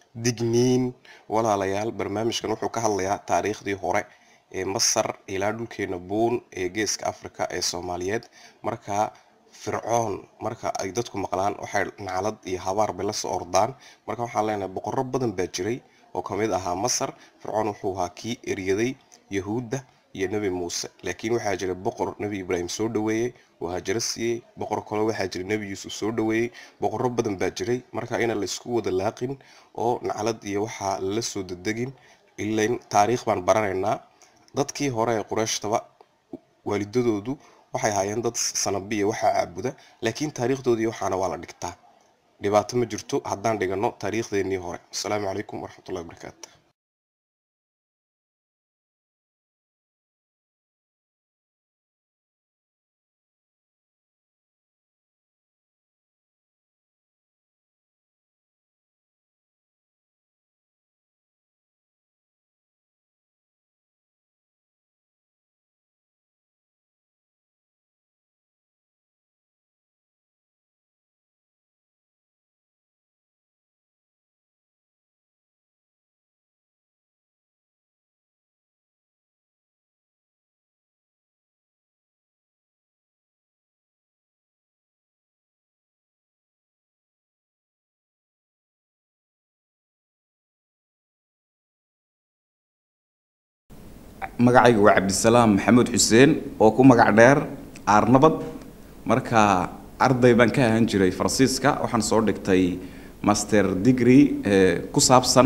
digniin walaalayaal barnaamijkan wuxuu ka hadlayaa taariikhdii hore ee masar ilaa dhulkeena buun ee geeska africa ee soomaaliyeed marka fircoon marka ay dadku maqlaan waxay naclad iyo habaar bay lasoo ordaan marka waxaan leenahay boqorro badan baa jiray oo kamid ahaa masar fircoon wuxuu ahaa kii eryaday yahuudda iyo nebi muuse laakiin waxaa jira boqor nebi ibraahim soo dhaweeyey oo hajaro siiyey boqor kale waxaa jira nebi yuusuf soo dhaweeyey boqorro badan baa jiray marka inaan laysku wada laaqin oo naclad iyo waxaa lala soo dedegin ilain taariikh baan baranaynaa dadkii hore ee qureyshtaba waalidadoodu waxay ahaayeen dad sanabiya waxaa caabuda laakiin taariikhdoodii waxaana waa la dhigtaa dhibaato ma jirto haddaan dhigano taariikhdeenii hore asalaamu calaykum waraxmatullahi wabarakaatu magacayga waa cabdisalaam maxamuud xuseen oo ku magac dheer aarnabad marka arday baan ka ahaan jiray faransiiska waxaan soo dhigtay master degree ku saabsan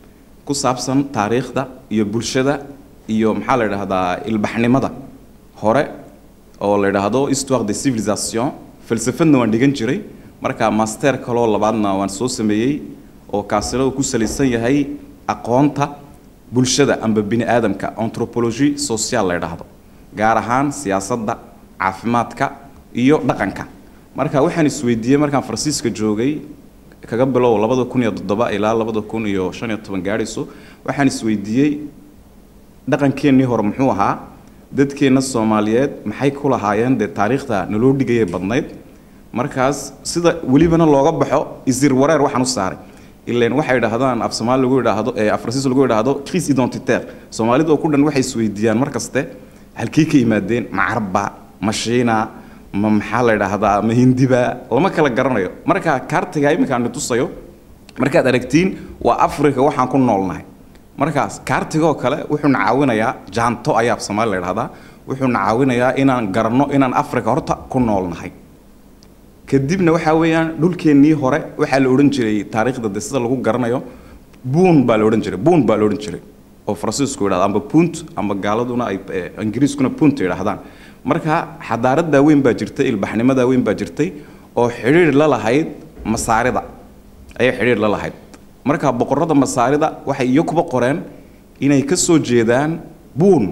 ku saabsan taariikhda iyo bulshada iyo maxaa la idhaahdaa ilbaxnimada hore oo la idhaahdo histoire de civilisation falsafadna waan dhigan jiray marka master kaloo labaadna waan soo sameeyey oo kaasina uu ku salaysan yahay aqoonta bulshada amba bini aadamka anthropology social la idhaahdo gaar ahaan siyaasadda caafimaadka iyo dhaqanka marka waxaan isweydiiyey markaan faransiiska joogay kaga bilow labada kun iyo toddoba ilaa labada kun iyo shan iyo toban gaadhayso waxaan isweydiiyey dhaqankeennii hore muxuu ahaa dadkeenna soomaaliyeed maxay ku lahaayeen dee taariikhda naloo dhigayay badnayd markaas sida welibana looga baxo isir wareer waxaan u saaray ilan waxay idhaahdaan af soomaali lagu idhaahdo ee af faransiis lagu idhaahdo crise identitaire soomaalida oo ku dhan waxay isweydiiyaan mar kaste halkii ka yimaadeen ma carabba ma shiina ma maxaa la idhaahdaa ma hindiba lama kala garanayo marka kaartiga iminkaan tusayo markaad aragtiin waa africa waxaan ku noolnahay markaas kaartigoo kale wuxuuna caawinayaa jaanto ayaa af soomaali la idhahdaa wuxuuna caawinayaa inaan garanno inaan africa horta ku noolnahay kadibna waxaa weeyaan dhulkeennii hore waxaa la odhan jiray taariikhda de sida lagu garanayo buun baa la odhan jiray buun baa la odhan jiray oo faransiisku yidhahdo amba punt amba gaaladuna ay ingiriiskuna punt yidhahdaan marka xadaaradaa weyn baa jirtay ilbaxnimadaa weyn baa jirtay oo xidhiir la lahayd masaarida ayay xidhiir la lahayd marka boqorrada masaarida waxay iyo kuba qoreen inay ka soo jeedaan buun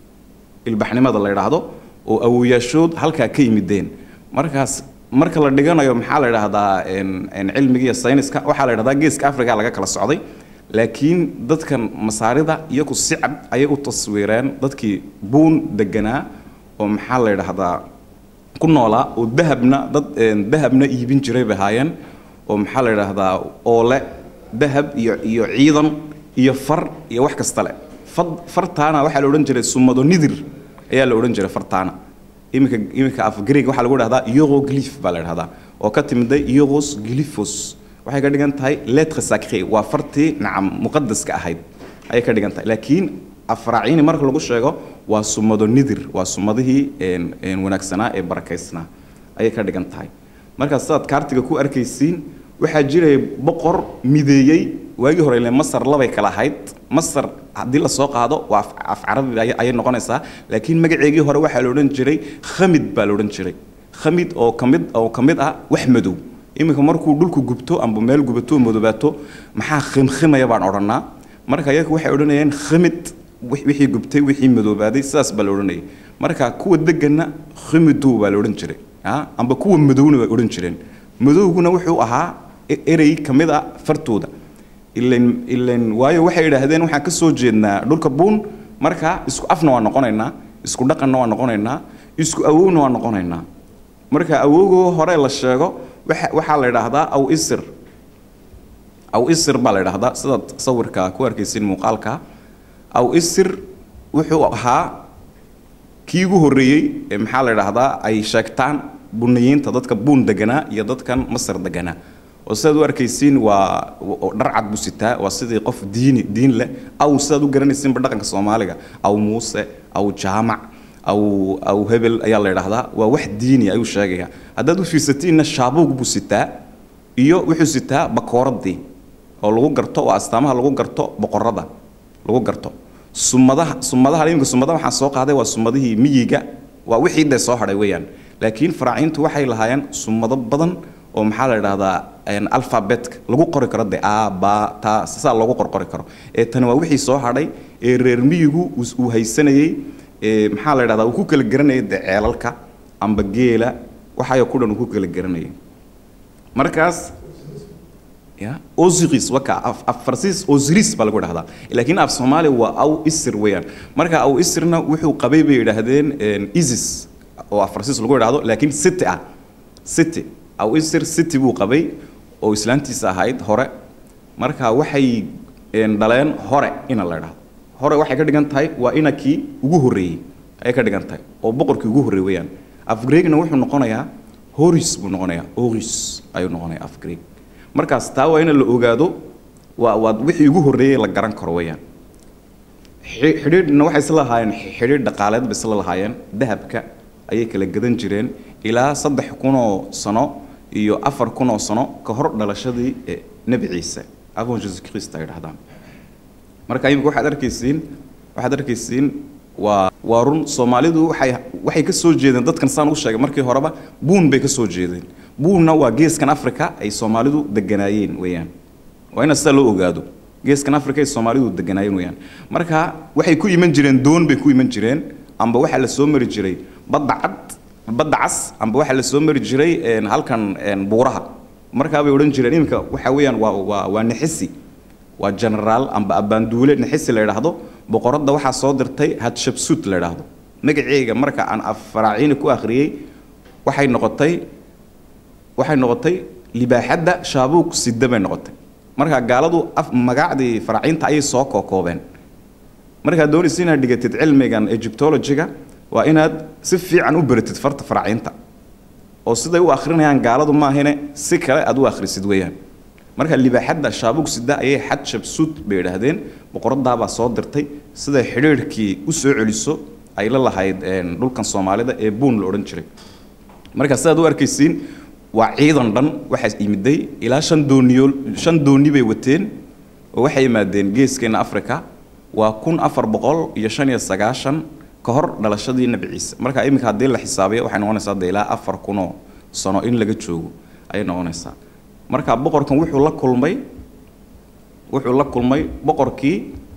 ilbaxnimada la yidhaahdo oo awoyaashood halkaa ka yimideen markaas marka la dhiganayo maxaa la idhaahdaa cilmiga iyo sayniska waxaa la idhahdaa geeska africa laga kala socday laakiin dadkan masaarida iyagu si cad ayay u taswiireen dadkii buun deganaa oo maxaa la idhaahdaa ku noolaa oo dahabna dad dahabna iibin jiray bay ahaayeen oo maxaa la idhaahdaa oole dahab iyo iyo ciidan iyo far iyo wax kasta le fartaana waxaa la odhan jiray sumado nidir ayaa la odhan jiray fartaana iminka iminka af greeg waxaa lagu dhahdaa euroglyph baa la dhahdaa oo ka timiday euros glyphos waxay ka dhigan tahay lettre sacré waa fartii nacam muqadaska ahayd ayay ka dhigan tahay laakiin afraaciini marka lagu sheego waa sumado nidir waa sumadihii wanaagsanaa ee barakaysnaa ayay ka dhigan tahay markaa sidaad kaartiga ku arkaysiin waxaa jiray boqor mideeyey waagii hore ile masar labay kala ahayd masar haddii lasoo qaado waa af carabi ayay noqonaysaa laakiin magaceegii hore waxaa la odhan jiray khamid baa la odhan jiray khamid oo kamid oo ka mid ah wax madow iminka markuu dhulku gubto amba meel gubato madobaato maxaa khimkhimaya baan odhanaa marka iyaga waxay odhanayeen khamid wixii gubtay wixii madoobaaday sidaas baa la odhanayay marka kuwa deganna khimidow baa la odhan jiray amba kuwa madowna bay odhan jireen madowguna wuxuu ahaa erey ka mid a fartooda ilan ilan waayo waxay idhaahdeen waxaan ka soo jeednaa dhulka buun marka isku afna waa noqonaynaa isku dhaqanna waa noqonaynaa isku awowna waa noqonaynaa marka awowgoo hore la sheego waxa waxaa la idhaahdaa aw isir aw isir baa la idhahdaa sidaad sawirka ku arkaysin muuqaalka aw isir wuxuu ahaa kii ugu horreeyey ee maxaa la idhahdaa ay sheegtaan buniyiinta dadka buun deganaa iyo dadkan masar deganaa oo sidaad u arkaysiin waa dhar cad buu sitaa waa sidii qof diini diin leh aw sidaad u garanaysiinba dhaqanka soomaaliga aw muuse aw jaamac aw aw hebel ayaa la idhahdaa waa wax diini ayuu sheegaya haddaad u fiirsatiinna shaabuug buu sitaa iyo wuxuu sitaa bakooradii oo lagu garto oo astaamaha lagu garto boqorada lagu garto sumadaha sumadaha iminka sumadaha waxaan soo qaaday waa sumadihii miyiga waa wixii dee soo hadhay weeyaan laakiin faraaciintu waxay lahaayeen sumado badan oo maxaa la idhahdaa alphabetka lagu qori karo de a ba ta saa loogu qorqori karo ee tani waa wixii soo hadhay ee reer miyigu uu haysanayey ee maxaa la idhahdaa uu ku kala garanayay de ceelalka amba geela waxayo ku dhan uu ku kala garanayay markaas ya osiris waka af farsiis osiris baa lagu dhahdaa laakiin af soomaaliya waa aw isir weeyaan marka aw isirna wuxuu qabay bay yidhaahdeen isis oo af farsiis lagu idhahdo laakiin city ah city aw isir city buu qabay oo islaantiisa ahayd hore marka waxay dhaleen hore ina la idhahdo hore waxay ka dhigan tahay waa inakii ugu horreeyey ayay ka dhigan tahay oo boqorkii ugu horreey weeyaan af greegna wuxuu noqonayaa horis buu noqonayaa horis ayuu noqonayaa af greeg markaas taa waa in la ogaado waa waa wixii ugu horreeyey la garan karo weeyaan xidhiidhna waxay isla lahaayeen xidhiidh dhaqaaleed bay isla lahaayeen dahabka ayay kala gadan jireen ilaa saddex kunoo sano iyo afar kunoo sano ka hor dhalashadii nebi ciise avon jesus christ ay dhahdaan marka imika waxaad arkaysiin waxaad arkaysiin waa waa run soomaalidu waxay waxay ka soo jeedeen dadkan saan u sheegay markii horeba buun bay ka soo jeedeen buunna waa geeskan africa ay soomaalidu deganaayeen weeyaan waa ina sidaa loo ogaado geeskan africa ay soomaalidu deganaayeen weeyaan marka waxay ku iman jireen doon bay ku iman jireen amba waxaa la soo mari jiray badda cad badda cas amba waxaa la soo mari jiray halkan buuraha markaa bay odhan jireen iminka waxa weeyaan waa waa waa nixisi waa generaal amba abaanduule nixisi la idhaahdo boqoradda waxaa soo dirtay hadshabsut la idhaahdo magaceega marka aan affaraaciini ku akhriyey waxay noqotay waxay noqotay libaaxadda shaabuug sida bay noqotay marka gaaladu af magacdii faraaciinta ayay soo kookoobeen markaad doonaysa inaad dhigatid cilmigan egyptologyga waa inaad si fiican u baratid farta faraaciinta oo siday u akhrinayaan gaaladu maahine si kale aad u akhrisid weeyaan marka libaaxadda shaabug sida ayay xad shabsuud bay idhaahdeen boqoradaabaa soo dirtay siday xidhiidhkii u soo celiso ay la lahayd dhulkan soomaalida ee buun la odhan jiray marka sidaad u arkaysiin waa ciidan dhan waxaa yimiday ilaa shan dooniyool shan dooni bay wateen oo waxay yimaadeen geeskeena africa waa kun afar boqol iyo shan iyo sagaashan ka hor dhalashadii nebi ciise marka iminka haddii la xisaabiyo waxay noqonaysaa de ilaa afar kunoo sano in laga joogo ayay noqonaysaa marka boqorkan wuxuu la kulmay wuxuu la kulmay boqorkii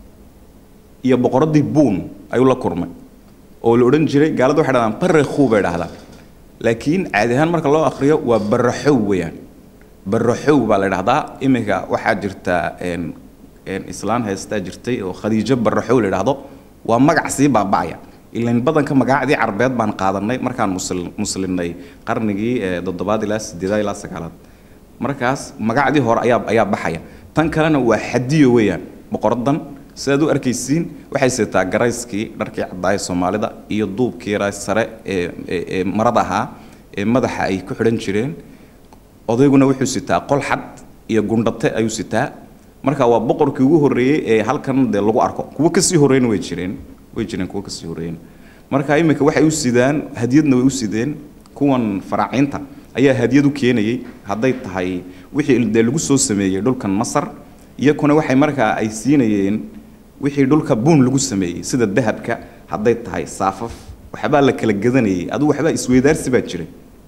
iyo boqoradii buun ayuu la kulmay oo la odhan jiray gaalada waxay dhahdaan barakhu bay dhahdaan laakiin caadi ahaan marka loo akhriyo waa baraxow weeyaan baraxow baa la dhahdaa iminka waxaa jirta islaan haystaa jirtay oo khadiijo baraxow la dhahdo waa magac sii baaba'aya ilan badanka magacdii carbeed baan qaadanay markaan musl muslimnay qarnigii toddobaad ilaa sideedaad ilaa sagaalaad markaas magacdii hore ayaa ayaa baxaya tan kalena waa xadiyo weeyaan boqoradan sidaad u arkaysiin waxay sitaa garayskii dharkii caddaaya soomaalida iyo duubkii yaraa sare ee ee marada ahaa ee madaxa ay ku xidhan jireen odayguna wuxuu sitaa qolxad iyo gundhate ayuu sitaa marka waa boqorkii ugu horreeyey ee halkan dee lagu arko kuwo kasii horreeyna way jireen way jireen kuwo kasii horreeyna marka iminka waxay u sidaan hadiyadna way u sideen kuwan faraaciinta ayaa hadiyad u keenayay hadday tahay wixii dee lagu soo sameeyey dhulkan masar iyakuna waxay markaa ay siinayeen wixii dhulka buun lagu sameeyey sida dahabka hadday tahay saafaf waxbaa la kala gadanayay adigu waxbaa isweydaarsi baa jiray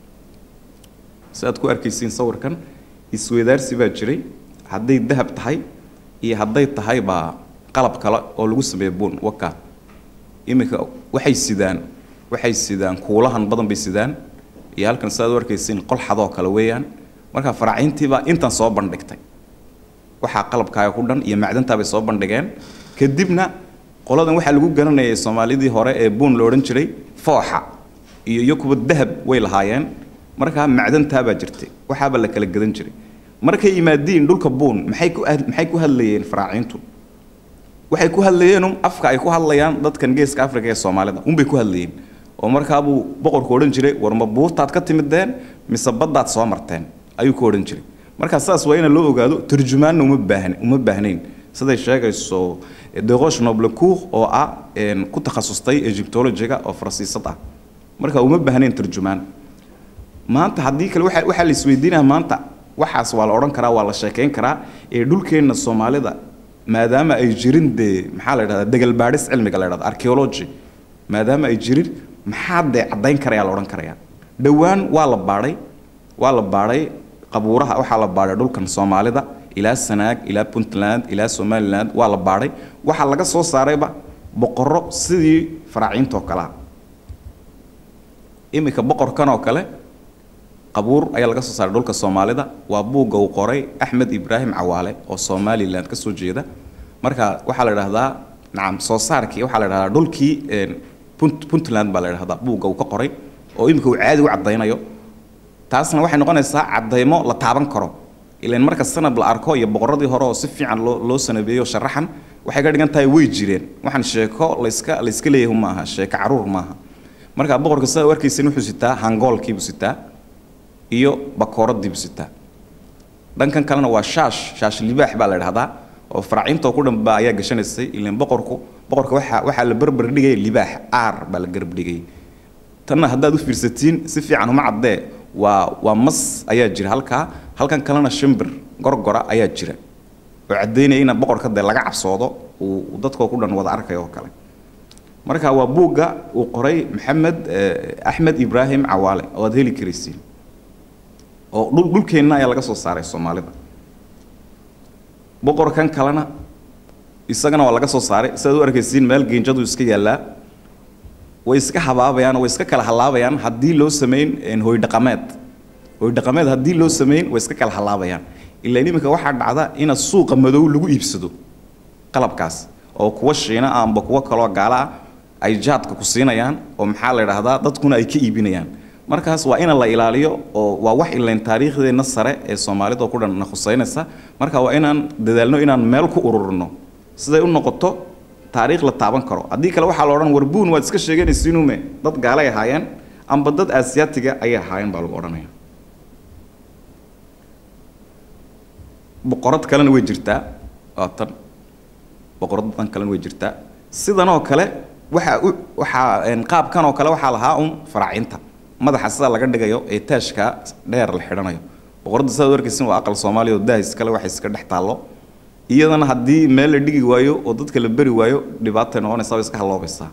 si aad ku arkaysiin sawirkan isweydaarsi baa jiray hadday dahab tahay iyo hadday tahay baa qalab kale oo lagu sameeyo buun waka iminka waxay sidaan waxay sidaan kuulahan badan bay sidaan iyo halkan sidaad u arkaysiin qol xadoo kale weeyaan marka faraaciintiibaa intan soo bandhigtay waxaa qalabkaaga ku dhan iyo macdantaa bay soo bandhigeen kadibna qoladan waxaa lagu garanayay soomaalidii hore ee buun la odhan jiray fooxa iyo iyo kuwa dahab way lahaayeen markaa macdantaabaa jirtay waxaaba la kala gadan jiray markay yimaadiin dhulka buun maxay ku maxay ku hadlayeen faraaciintu waxay ku hadlayeen afka ay ku hadlayaan dadkan geeska africa ee soomaalida unbay ku hadlayeen oo markaabuu boqorku odhan jiray war ma buurtaad ka timideen mise baddaad soo marteen ayuu ku odhan jiray markaa saas waa ina loo ogaado turjumaanna uma baahn uma baahnayn siday sheegayso deroche noblecour oo ah ku takhasustay egyptologiga oo faransiisad ah marka uma baahnayn turjumaan maanta haddii kale waa waxaa la isweydiinaya maanta waxaas waa la odhan karaa waa la sheekayn karaa ee dhulkeenna soomaalida maadaama ay jirin dee maxaa la yidhahdaa degalbaadhis cilmiga la yidhahda archaeology maadaama ay jirin maxaa dee caddayn karayaa la odhan karayaa dhowaan waa la baadhay waa la baadhay qabuuraha waxaa la baadhay dhulkan soomaalida ilaa sanaag ilaa puntland ilaa somaliland waa la baadhay waxaa laga soo saarayba boqorro sidii faraaciintoo kalea iminka boqorkan oo kale qabuur ayaa laga soo saaray dhulka soomaalida waa buugga uu qoray axmed ibraahim cawaale oo somaliland ka soo jeeda marka waxaa la idhahdaa nacam soo saarkii waxaa la idhahdaa dhulkii puntland baa la idhahdaa buugga uu ka qoray oo iminka uu caadi u caddaynayo taasna waxay noqonaysaa caddaymo la taaban karo ilan marka sanab la arko iyo boqorradii hore oo si fiican loo loo sanabeeyo sharaxan waxay ka dhigan tahay way jireen waxaan sheeko layska layska leeyahay ma aha sheeko caruur maaha marka boqorka sida warkiisan wuxuu sitaa hangoolkiibuu sitaa iyo bakooraddiibuu sitaa dhankan kalena waa shaash shaash libaax baa la idhahdaa oo faraaciinta ku dhanba ayaa gashanaysay ilan boqorku boqorka waxaa waxaa la berber dhigaya libaax aar baa la garab dhigayay tanna haddaad u fiirsatiin si fiican uma caddee waa waa mas ayaa jira halkaa halkan kalena shimbir gorgora ayaa jira oo caddaynaya ina boqorka dee laga cabsoodo uu dadkoo ku dhan wada arkayo oo kale marka waa buugga uu qoray maxamed axmed ibraahim cawaale oo aad heli karaysiin oo dhul dhulkeenna ayaa laga soo saaray soomaalida boqorkan kalena isagana waa laga soo saaray sidaad u arkaysiin meel geenjadu iska yaallaa way iska habaabayaan way iska kala halaabayaan haddii loo samayn hoydhaqameed hoydhaqameed haddii loo samayn way iska kala halaabayaan ilaa iminka waxaa dhacda ina suuqa madow lagu iibsado qalabkaas oo kuwa shiina ah amba kuwa kaloo gaala ah ay jaadka ku siinayaan oo maxaa la idhaahdaa dadkuna ay ka iibinayaan markaas waa ina la ilaaliyo oo waa wax ilayn taariikhdeenna sare ee soomaalida ku dhan na khuseynaysa marka waa inaan dadaalno inaan meel ku ururino siday u noqoto taariikh la taaban karo haddii kale waxaa la odhan warbuun waad iska sheeganaysiinume dad gaalay ahaayeen amba dad aasiyaatiga ayay ahaayeen baa lagu odhanaya boqorad kalena way jirtaa waa tan boqorad dan kalena way jirtaa sidanoo kale waxaa u waxaa qaabkan oo kale waxaa lahaa un faraacinta madaxa sida laga dhigayo ee taashka dheer la xidhanayo boqoradda sidaad u arkaysin waa aqal soomaaliya oo daahis kale waxay iska dhex taallo iyadana haddii meel la dhigi waayo oo dadka la beri waayo dhibaatay noqonaysaa way iska haloobaysaa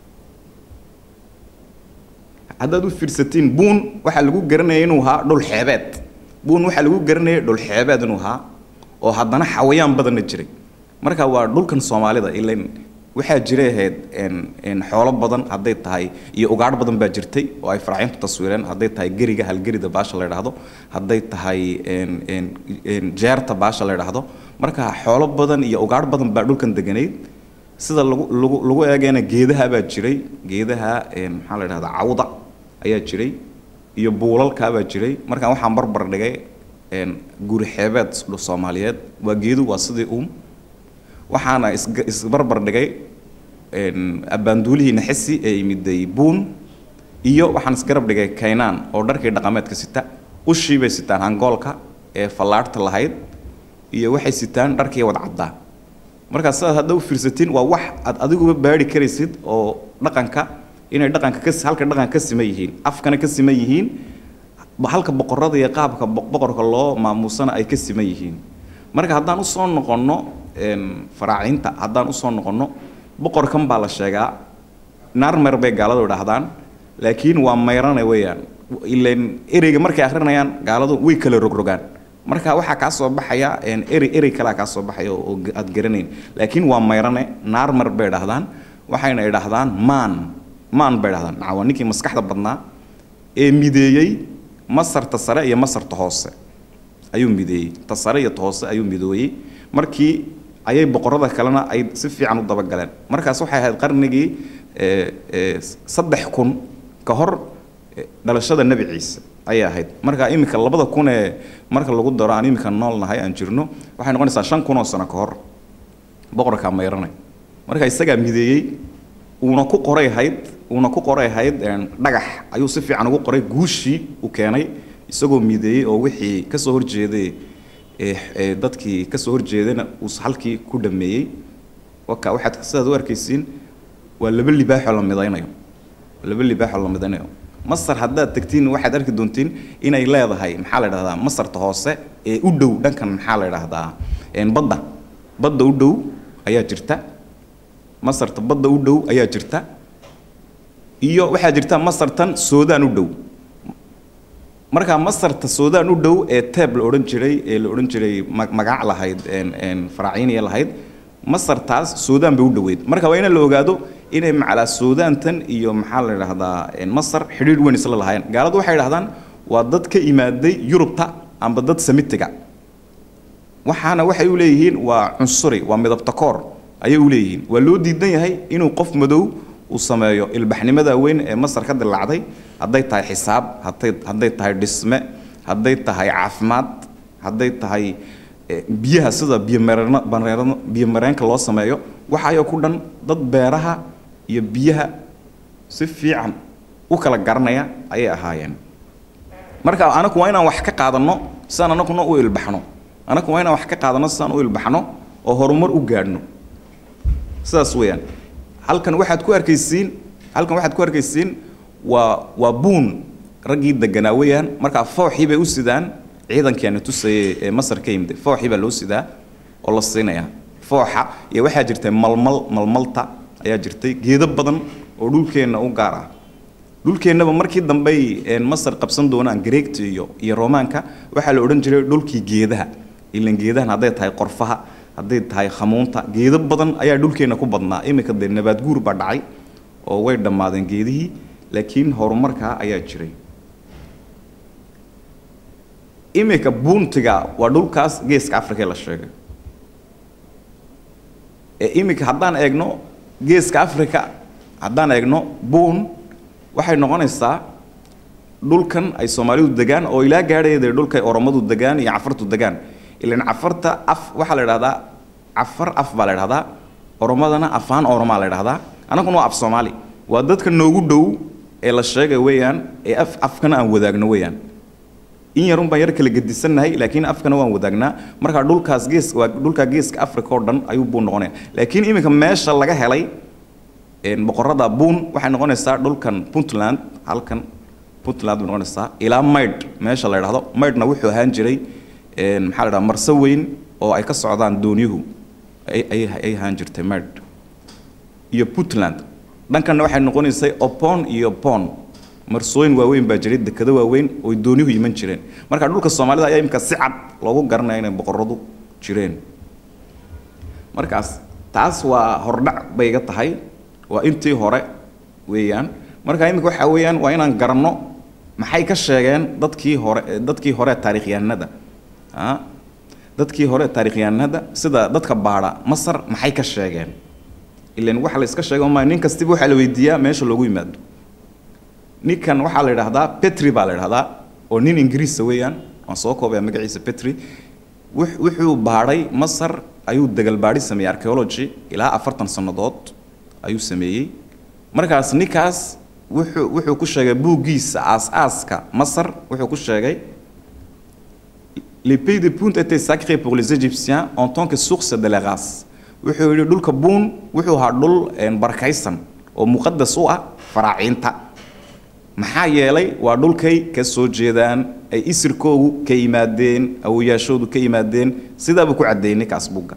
haddaad u fiirsatiin buun waxaa lagu garanaya inuu ahaa dhul xeebeed buun waxaa lagu garanaya dhul xeebeed inuu ahaa oo haddana xawayaan badanna jiray marka waa dhulkan soomaalida ilan waxaa jiray ahayd xoolo badan hadday tahay iyo ugaadh badan baa jirtay oo ay faraacintu taswiireen hadday tahay geriga halgerida baasha la idhaahdo hadday tahay jeerta baasha la idhaahdo marka xoolo badan iyo ugaadh badan baa dhulkan deganayd sida lagu lagu lagu eegayna geedaha baa jiray geedaha maxaa la idhahdaa cawda ayaa jiray iyo buulalkaa baa jiray markaan waxaan barbar dhigay guri xeebeed soomaaliyeed waa geedu waa sidii uum waxaana isbarbar dhigay abbaanduulihii naxisi ee yimiday buun iyo waxaan isgarab dhigay kaynaan oo dharkii dhaqameedka sita ushii bay sitaan hangoolka ee fallaadhta lahayd iyo waxay sitaan dharkii wad caddaa markaas sidaad hadda u fiirsatiin waa wax aad adiguba baari karaysid oo dhaqanka inay dhaqanka ka halka dhaqanka ka siman yihiin afkana ka siman yihiin halka boqorada iyo qaabka boqorka loo maamuusana ay ka siman yihiin marka haddaan usoo noqonno faraacinta haddaan usoo noqonno boqorkan baa la sheegaa naarmer bay gaaladu idhaahdaan laakiin waa mayrane weeyaan ilan ereyga markay akrinayaan gaaladu way kala rogrogaan marka waxaa kaa soo baxaya erey erey kalea kaa soo baxaya oo aad garanayn laakiin waa mayrane naarmer bay idhahdaan waxayna idhaahdaan maan maan bay idhahdaan maca waa ninkii maskaxda badnaa ee mideeyey masarta sare iyo masarta hoose ayuu mideeyey ta sare iyo ta hoose ayuu midooyey markii ayay boqorada kalena ay si fiican u dabagaleen markaas waxay ahayd qarnigii saddex kun ka hor dhalashada nebi ciise ayay ahayd marka iminka labada kun ee marka lagu daro aan iminka nool nahay aan jirno waxay noqonaysaa shan kun oo sano ka hor boqorkaa mayranay marka isagaa mideeyey uuna ku qoray ahayd uuna ku qoray ahayd dhagax ayuu si fiican ugu qoray guushii uu keenay isagoo mideeyey oo wixii ka soo horjeeday ee dadkii ka soo horjeedana uu halkii ku dhameeyey waka waxaad sidaad u arkaysiin waa laba libaaxoo la midaynayo laba libaaxoo la midaynayo masar haddaad tegtiin waxaad arki doontiin inay leedahay maxaa la dhahdaa masarta hoose ee u dhow dhankan maxaa la dhahdaa badda badda u dhow ayaa jirta masarta badda u dhow ayaa jirta iyo waxaa jirta masartan suudaan u dhow markaa masarta suudaan u dhow ee teeb la odhan jiray ee la odhan jiray magac lahayd faraaciiniya lahayd masartaas suudaan bay u dhoweyd marka waa in la ogaado inay macalaa suudaantan iyo maxaa la idhahdaa masar xidhiidh weyn isla lahaayeen gaaladu waxay idhahdaan waa dad ka imaaday yurubta amba dad samitiga waxaana waxay u leeyihiin waa cunsuri waa midabtakoor ayay u leeyihiin waa loo diidan yahay inuu qof madow uu sameeyo ilbaxnimada weyn ee masar ka dilaacday hadday tahay xisaab hadday hadday tahay dhisme hadday tahay caafimaad hadday tahay biyaha sida biyomareen biyomareenka loo sameeyo waxaayoo ku dhan dad beeraha iyo biyaha si fiican u kala garanaya ayay ahaayeen marka anaku waa inaan wax ka qaadanno sidaan anaguna u ilbaxno anaku waa inaan wax ka qaadanno sidaan u ilbaxno oo horumar u gaadhno sidaas weeyaan halkan waxaad ku arkaysiin halkan waxaad ku arkaysiin waa waa buun raggii deganaa weeyaan markaa fooxii bay u sidaan ciidankeena tusayay ee masar ka yimid fooxii baa loo sidaa oo la siinayaa fooxa iyo waxaa jirtay malmal malmalta ayaa jirtay geedo badan oo dhulkeenna u gaar ah dhulkeennaba markii dambey masar qabsan doonaan greegta iyo iyo romaanka waxaa la odhan jiray dhulkii geedaha ilan geedahan hadday tahay qorfaha hadday tahay khamuunta geedo badan ayaa dhulkeenna ku badnaa iminka dee nabaad guur baa dhacay oo way dhammaadeen geedihii laakiin horumarkaa ayaa jiray iminka buuntiga waa dhulkaas geeska africa la sheegay ee iminka haddaan eegno geeska africa haddaan eegno buun waxay noqonaysaa dhulkan ay soomaalidu degaan oo ilaa gaadhaya dee dhulkay oromadu degaan iyo cafartu degaan ilan cafarta af waxaa la idhahdaa cafar af baa la idhahdaa oromadana afaan oromaa la idhahdaa annaguna waa af soomaali waa dadka noogu dhow ee la sheegay weeyaan ee af afkana aan wadaagno weeyaan in yarun baan yar kala gedisannahay laakiin afkana waan wadaagnaa markaa dhulkaas gees waa dhulkaa geeska africa oo dhan ayuu buun noqonaya laakiin iminka meesha laga helay boqorada buun waxay noqonaysaa dhulkan puntland halkan puntland bay noqonaysaa ilaa maydh meesha la idhahdo maydhna wuxuu ahaan jiray maxaa la dhaha marso weyn oo ay ka socdaan dooniyuhu ay ahaan jirtay maydh iyo puntland dhankanna waxay noqonaysay opon iyo pon marsooyin waaweyn baa jiray dekado waaweyn ooy dooniyuhu iman jireen marka dhulka soomaalida ayaa imika si cad loogu garanaya inay boqoradu jireen markaas taas waa hordhac bay iga tahay waa intii hore weeyaan marka imika waxaa weeyaan waa inaan garanno maxay ka sheegeen dadkii hore dadkii hore taarikhyahanada a dadkii hore taarikhyahanada sida dadka baadha masar maxay ka sheegeen ilan waxa la iska sheega ma nin kastiba waxaa la weydiiyaa meesha loogu yimaado ninkan waxaa la idhahdaa petri baa la idhahdaa oo nin ingiriisa weeyaan waan soo koobaya magaciisa petri wuxuu baadhay masar ayuu degalbaadhi sameeyey archaeology ilaa afartan sannadood ayuu sameeyey markaas ninkaas wuxuu wuxuu ku sheegay buuggiisa aas-aaska masar wuxuu ku sheegay les pays de Punt étaient sacrés pour les Égyptiens en tant que source de la race wuxuu yidhi dhulka buun wuxuu ahaa dhul barakaysan oo muqadas u ah faraaciinta maxaa yeelay waa dhulkay ka soo jeedaan ay isirkoogu ka yimaadeen awoyaashoodu ka yimaadeen sidaabuu ku caddeeyey ninkaas buugga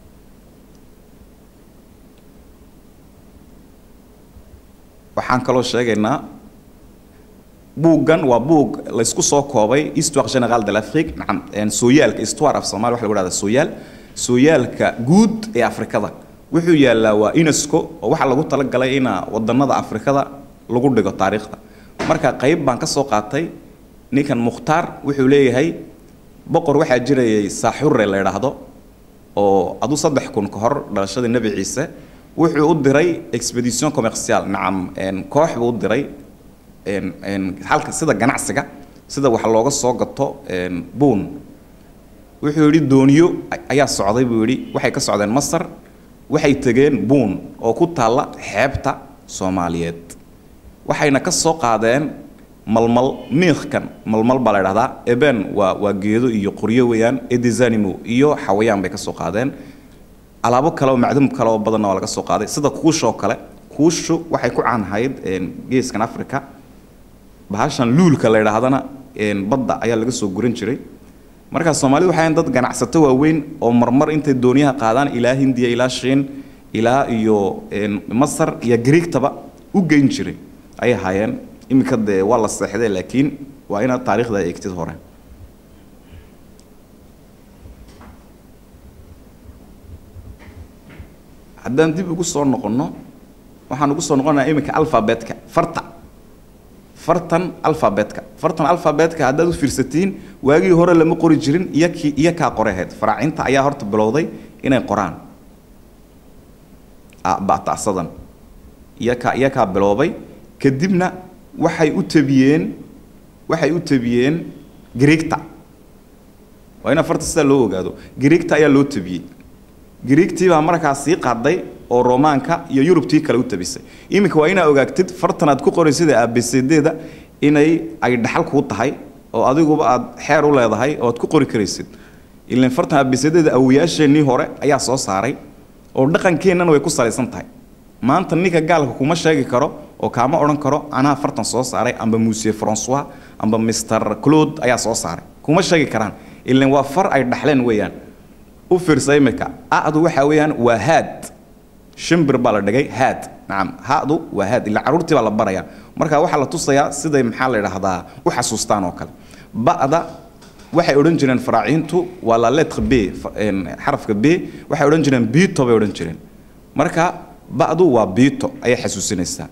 waxaan kaloo sheegaynaa buuggan waa buug laysku soo koobay histoire générale de l'Afrique nacam sooyaalka histoire af Soomaali waxa lagu dhahdaa sooyaal sooyaalka guud ee Afrikada wuxuu yaalaa waa UNESCO oo waxa lagu talagalay in wadannada Afrikada lagu dhigo taariikhda marka qayb baan ka soo qaatay ninkan mukhtaar wuxuu leeyahay boqor waxaa jirayay saaxurre la yidhaahdo oo adu saddex kun ka hor dhalashadii nebi ciise wuxuu u diray expedition commercial nacam koox buu u diray halka sida ganacsiga sida wax looga soo gato buun wuxuu yidhi dooniyo ayaa socday buu yidhi waxay ka socdeen masar waxay tegeen buun oo ku taalla xeebta soomaaliyeed waxayna ka soo qaadeen malmal miikhkan malmal baa la idhahdaa eben waa waa geedo iyo qoryo weeyaan edizanimo iyo xawayaan bay ka soo qaadeen alaabo kale oo macdum kale oo badanna waa laga soo qaaday sida kuusha oo kale kuushu waxay ku caanhayd geeskan africa bahashan luulka la idhaahdana badda ayaa laga soo guran jiray markaa soomaalidu waxay dad ganacsato waaweyn oo marmar intay dooniyaha qaadaan ilaa hindiya ilaa shiin ilaa iyo masar iyo griigtaba u geyn jiray ayay ahaayeen iminka dee waa la seexdee laakiin waa inaad taariikhda eegtid hore haddaan dib ugu soo noqonno waxaan ugu soo noqonayaa iminka alfabetka farta fartan alfabetka fartan alfabetka haddaad u fiirsatiin waagii hore lama qori jirin iyakii iyo kaa qoraheed faraacinta ayaa horta bilowday inay qoraan batasadan iyakaa iyakaa biloobay kadibna waxay u tabiyeen waxay u tabiyeen griigta waa in farta sidaa loo ogaado griigta ayaa loo tabiyey griigtii baa markaa sii qaaday oo romaanka iyo yurubtii kale u tabisay iminka waa inaa ogaagtid fartan aad ku qoraysida abcdeeda inay ay dhaxal kuu tahay oo adiguba aad xeer u leedahay oo aad ku qori karaysid ilan fartan abcdeeda awiyaasheenii hore ayaa soo saaray oo dhaqankeennana way ku salaysan tahay maanta ninka gaalka kuma sheegi karo oo kaama odhan karo anaa fartan soo saaray amba monsieur francois amba mr claude ayaa soo saaray kuma sheegi karaan ilan waa far ay dhaxleen weeyaan u fiirsa imika adu waxa weeyaan waa haad shimbir baa la dhigay haad nacam hadu waa haad ilaa carruurtii baa la barayaa marka waxaa la tusayaa siday maxaa la idhaahdaa u xasuustaan oo kale ba'da waxay odhan jireen faraaciintu waa la letre b xarafka b waxay odhan jireen bito bay odhan jireen marka ba'du waa bito ayay xasuusinaysaa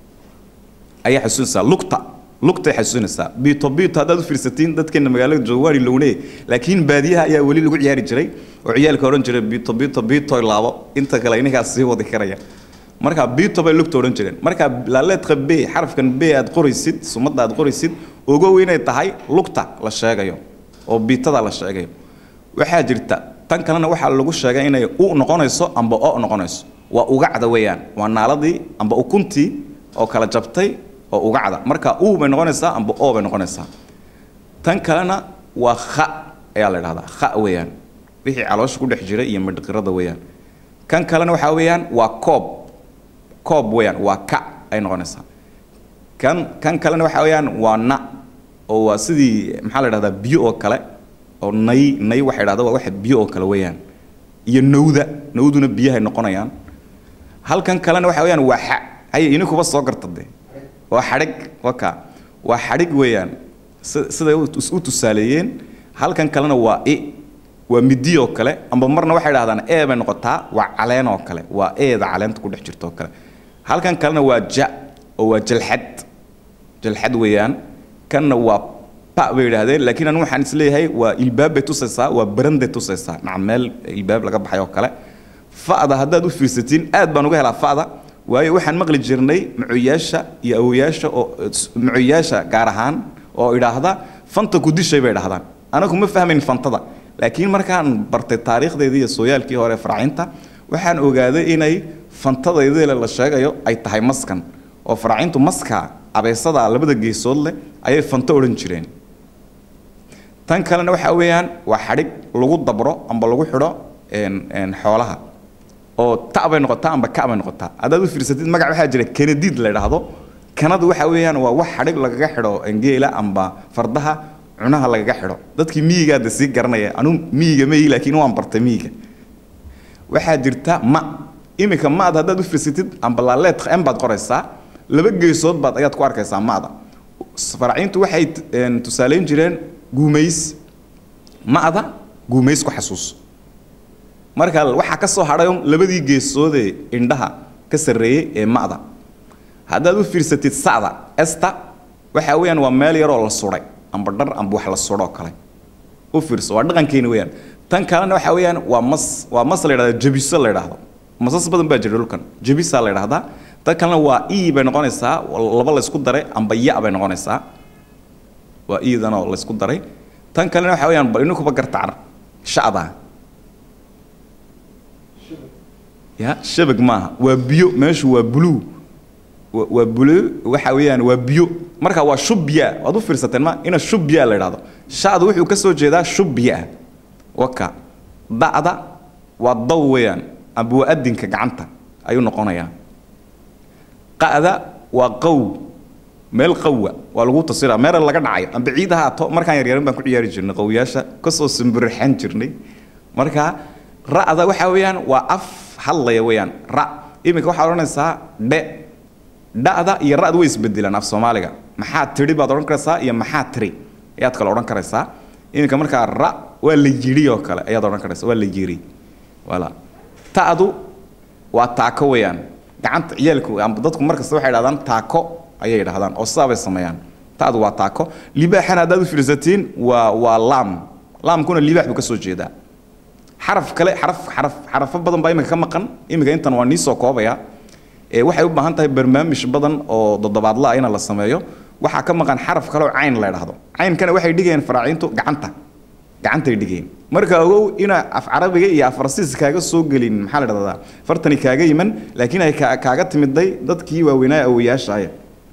ayay xasuusinaysaa lugta lugtay xasuusinaysaa bito bito haddaad u fiirsatiin dadkeena magaalada joogaani lowne laakiin baadiyaha ayaa weli lagu ciyaari jiray oo ciyaalka odhan jiray bito bito bito laabo inta kale ininkaas sii wadi karaya marka bito bay lugta odhan jireen marka laaleedka b xarafkan b aad qoraysid sumadda aad qoraysid ogow inay tahay lugta la sheegayo oo biitada la sheegayo waxaa jirta tan kalena waxaa lagu sheegay inay u noqonayso amba o noqonayso waa ugacda weeyaan waa naaladii amba ukuntii oo kala jabtay oo ugacda marka u bay noqonaysaa amba o bay noqonaysaa tan kalena waa kha ayaa la idhahdaa kha weeyaan wixii caloosha ku dhex jira iyo midhqirada weeyaan kan kalena waxaa weeyaan waa koob koob weeyaan waa ka ay noqonaysaa kan kan kalena waxaa weeyaan waa na oo waa sidii maxaa la idhahdaa biyo oo kale oo nay nay waxay idhahdaa waa waxa biyo oo kale weeyaan iyo nawda nawduna biyahay noqonayaan halkan kalena waxa weeyaan waa xa haye inikuba soo garta dee waa xadhig waka waa xadhig weeyaan siday u tusaaleeyeen halkan kalena waa i waa midi oo kale amba marna waxay dhahdaan e bay noqotaa waa caleen oo kale waa eeda caleenta ku dhex jirta oo kale halkan kalena waa ja oo waa jalxad jalxad weeyaan kanna waa pa bay yidhaahdeen laakiin anigu waxaan isleeyahay waa ilbaab bay tusaysaa waa baranday tusaysaa naca meel ilbaab laga baxay oo kale fa'da haddaad u fiirsatiin aad baan uga helaa fa'da waayo waxaan maqli jirnay macoyaasha iyo awoyaasha oo macoyaasha gaar ahaan oo idhaahda fanta ku dishay bay dhahdaan anagu ma fahmayn fantada laakiin markaan bartay taariikhdeedii iyo sooyaalkii hore faraacinta waxaan ogaaday inay fantadaydeele la sheegayo ay tahay maskan oo faraacintu maska abeysada labada geesood leh ayay fanto odhan jireen tan kalena waxaa weeyaan waa xadhig lagu dabro amba lagu xidho xoolaha oo ta bay noqotaa amba ka bay noqotaa haddaad u fiirsatid magac waxaa jira kanadiid la idhaahdo kanadu waxa weeyaan waa wax xadhig lagaga xidho geela amba fardaha cunaha lagaga xidho dadkii miyigaada sii garanaya anuu miyiga mayi laakiin waan bartay miyiga waxaa jirta ma iminka maad haddaad u fiirsatid amba laaleed m baad qoraysaa laba geesood baad ayaad ku arkaysaa maada faraciintu waxay tusaaleyn jireen guumays ma'da guumays ku xasuus marka waxaa ka soo hadhay labadii geesoodee indhaha ka sarreeyey ee ma'da haddaad u fiirsatid sa'da esta waxa weeyaan waa meel yaroo la suday amba dhar amba wax la sudhoo kale u fiirso waa dhaqankeeni weeyaan tan kalena waxa weeyaan waa mas waa mas la yidhahda jabiso la yidhaahdo masas badan baa jira dhulkan jabisaa la yidhahdaa tan kalena waa e bay noqonaysaa laba la isku daray amba ya bay noqonaysaa u waa iidan oo laysku daray tan kalena waxa weeyaan bal ininkuba gartacar sha'da ya shabag maaha waa biyo meeshu waa blue wa- waa blue waxa weeyaan waa biyo marka waa shubya waad u fiirsateen ma ina shubya la idhahdo sha'du wuxuu ka soo jeedaa shubya waka da'da waa daw weeyaan amba waa adinka gacanta ayuu noqonayaa qa'da waa qow meel qawwa waa lagu tasira meel laga dhacayo amba ciid ha haato markaan yaryarin baan ku ciyaari jirnay qawyaasha kasoo simbirixan jirnay marka ra'da waxa weeyaan waa af hadlaya weeyaan ra iminka waxaad odhanaysaa dhe dha'da iyo ra'da way isbedelaan af soomaaliga maxaa tidhi baad odhan karaysaa iyo maxaa tiri ayaad kale odhan karaysaa iminka markaa ra waa la yidhi oo kale ayaad odhan karaysaa waa la yidhi wala ta'du waa taako weeyaan gacanta ciyaalku amba dadku markasta waxay dhahdaan taako ayay dhahdaan oo sidaa bay sameeyaan ta'du waa taako libaaxana haddaad u fiirsatiin waa waa laam laamkuna libaax buu ka soo jeedaa xaraf kale xaraf xaraf xarafo badan baa iminka ka maqan iminka intan waa nii soo koobaya ee waxay u baahan tahay barnaamij badan oo toddobaadla ah in la sameeyo waxaa ka maqan xaraf kale oo cayn la idhaahdo caynkana waxay dhigayeen faraaciintu gacanta gacantay dhigayeen marka ogow ina af carabiga iyo af farsiis kaaga soo gelin maxaa la dhahdaa fartani kaaga yiman laakiin ay kaa- kaaga timiday dadkii waaweynaa awoyaashaaya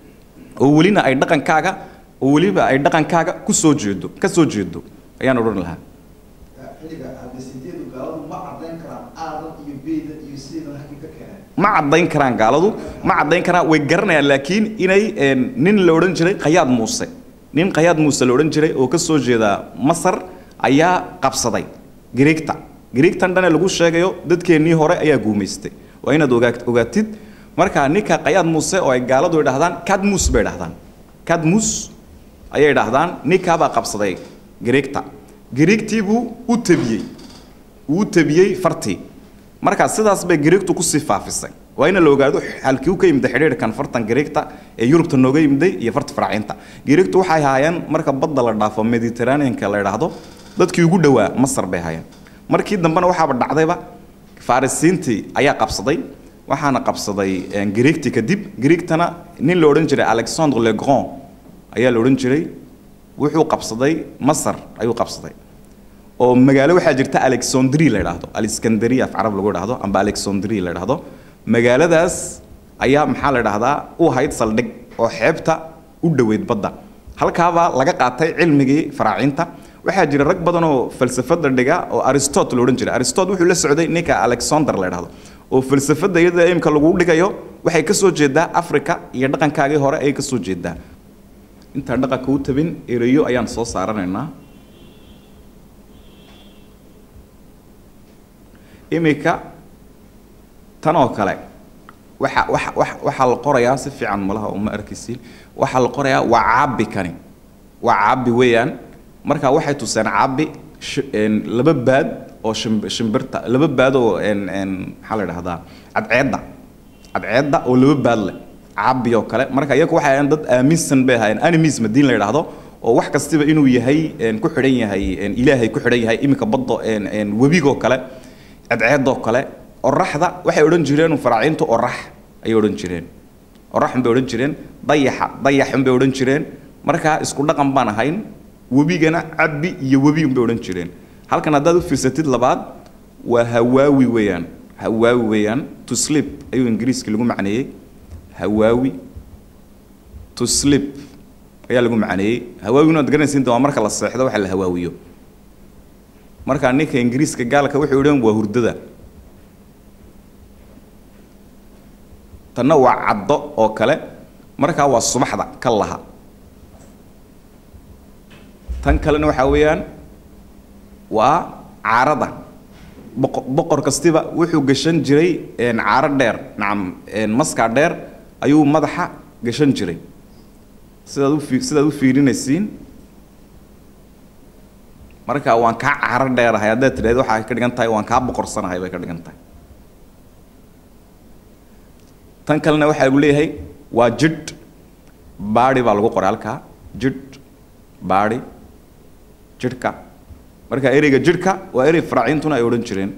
oo welina ay dhaqankaaga oo weliba ay dhaqankaaga ku soo jeedo ka soo jeedo ayaan odhan lahaa xilliga abesideedu gaaladu ma caddayn karaan aadan iyo beydan iyo sidan halkii ka keeneen ma caddayn karaan gaaladu ma caddayn karaan way garanayaan laakiin inay een, nin la odhan jiray qayaad muuse nin qayaad muuse la odhan jiray oo ka soo jeeda masar ayaa qabsaday griigta griigtan dhane lagu sheegayo dadkeennii hore ayaa guumaystay waa inaad ogaa- ogaatid marka ninka qayaad muuse oo ay gaaladu idhahdaan kadmus bay idhahdaan kadmus ayay idhahdaan ninkaabaa qabsaday griigta griigtii buu u tabiyey uu u tabiyey fartii markaa sidaas bay griigtu kusii faafisay waa in la ogaado halkii u ka yimid xidhiidhkan fartan griigta ee yurubta nooga yimiday iyo farta faraacinta griigtu waxay haayeen marka badda la dhaafo mediterraneanka la idhaahdo dadkii ugu dhowaa masar bay haayeen markii dambena waxaaba dhacdayba farisiintii ayaa qabsaday waxaana qabsaday een, griigtii kadib griigtana nin la odhan jiray alexandre le grand ayaa la odhan jiray wuxuu qabsaday masar ayuu qabsaday oo magaalo waxaa jirta alexandri la idhaahdo alexandria af carab lagu idhaahdo amba alexandri la idhaahdo magaaladaas ayaa maxaa la idhaahdaa u ahayd saldhig oo xeebta u dhoweyd badda halkaabaa laga qaatay cilmigii faraacinta waxaa jira rag badan oo falsafada dhiga oo aristot la odhan jiray aristot wuxuu la socday ninka alexander la idhaahdo oo falsafada iyada imka lagu dhigayo waxay ka soo jeedaa africa iyo dhaqankaagii hore ayay ka soo jeedaa intaan dhaqanka u tabin ereyo ayaan soo saaranaynaa iminka tan oo kale waxa waxa waxa waxaa la qorayaa si fiican malaha uma arkaysiin waxaa la qorayaa waa caabi kani waa caabi weeyaan marka waxay tuseen caabi shi- een, laba baad oo shimb- shimbirta laba baad oo een een maxaa la idhahdaa cadceedda cadceedda oo laba baad leh caabi oo kale marka iyagu waxay ahaayeen dad aaminsan bay ahaayeen animism haddii la idhaahdo oo wax kastiba inuu yahay een, ku xidhan yahay een, ilaahay ku xidhan yahay iminka baddo een een webigoo kale cadceedoo kale oraxda waxay odhan jireen faraaciintu orax ayay odhan jireen oraxun bay odhan jireen dayaxa dayaxun bay odhan jireen markaa isku dhaqan baan ahayn webigana cabbi iyo webiun bay odhan jireen halkan haddaad u fiirsatid labaad waa hawaawi weeyaan hawaawi weeyaan to sleep ayuu ingiriiska lagu macneeyey hawaawi to sleep ayaa lagu macneeyey hawaawina waad garanaysiin waa marka la seexdo waxa la hawaawiyo markaa ninka ingiriiska gaalka wuxuu idhan waa hurdada tanna waa caddo oo kale markaa waa subaxda ka laha tan kalena waxaa weeyaan waa caarada boqo- boqor kastiba wuxuu gashan jiray een, caaro dheer nacam een, maskaa dheer ayuu madaxa gashan jiray sidaad u fii- sidaad u fiirinaysiin marka waan kaa caro dheerahay haddaad tidhahdo waxaa ka dhigan tahay waan kaa boqorsanahay bay ka dhigan tahay tan kalena waxaa lagu leeyahay waa jidh baadi baa lagu qoray halkaa jidh baadi jidhka marka ereyga jidhka waa erey faraaciintuna ay odhan jireen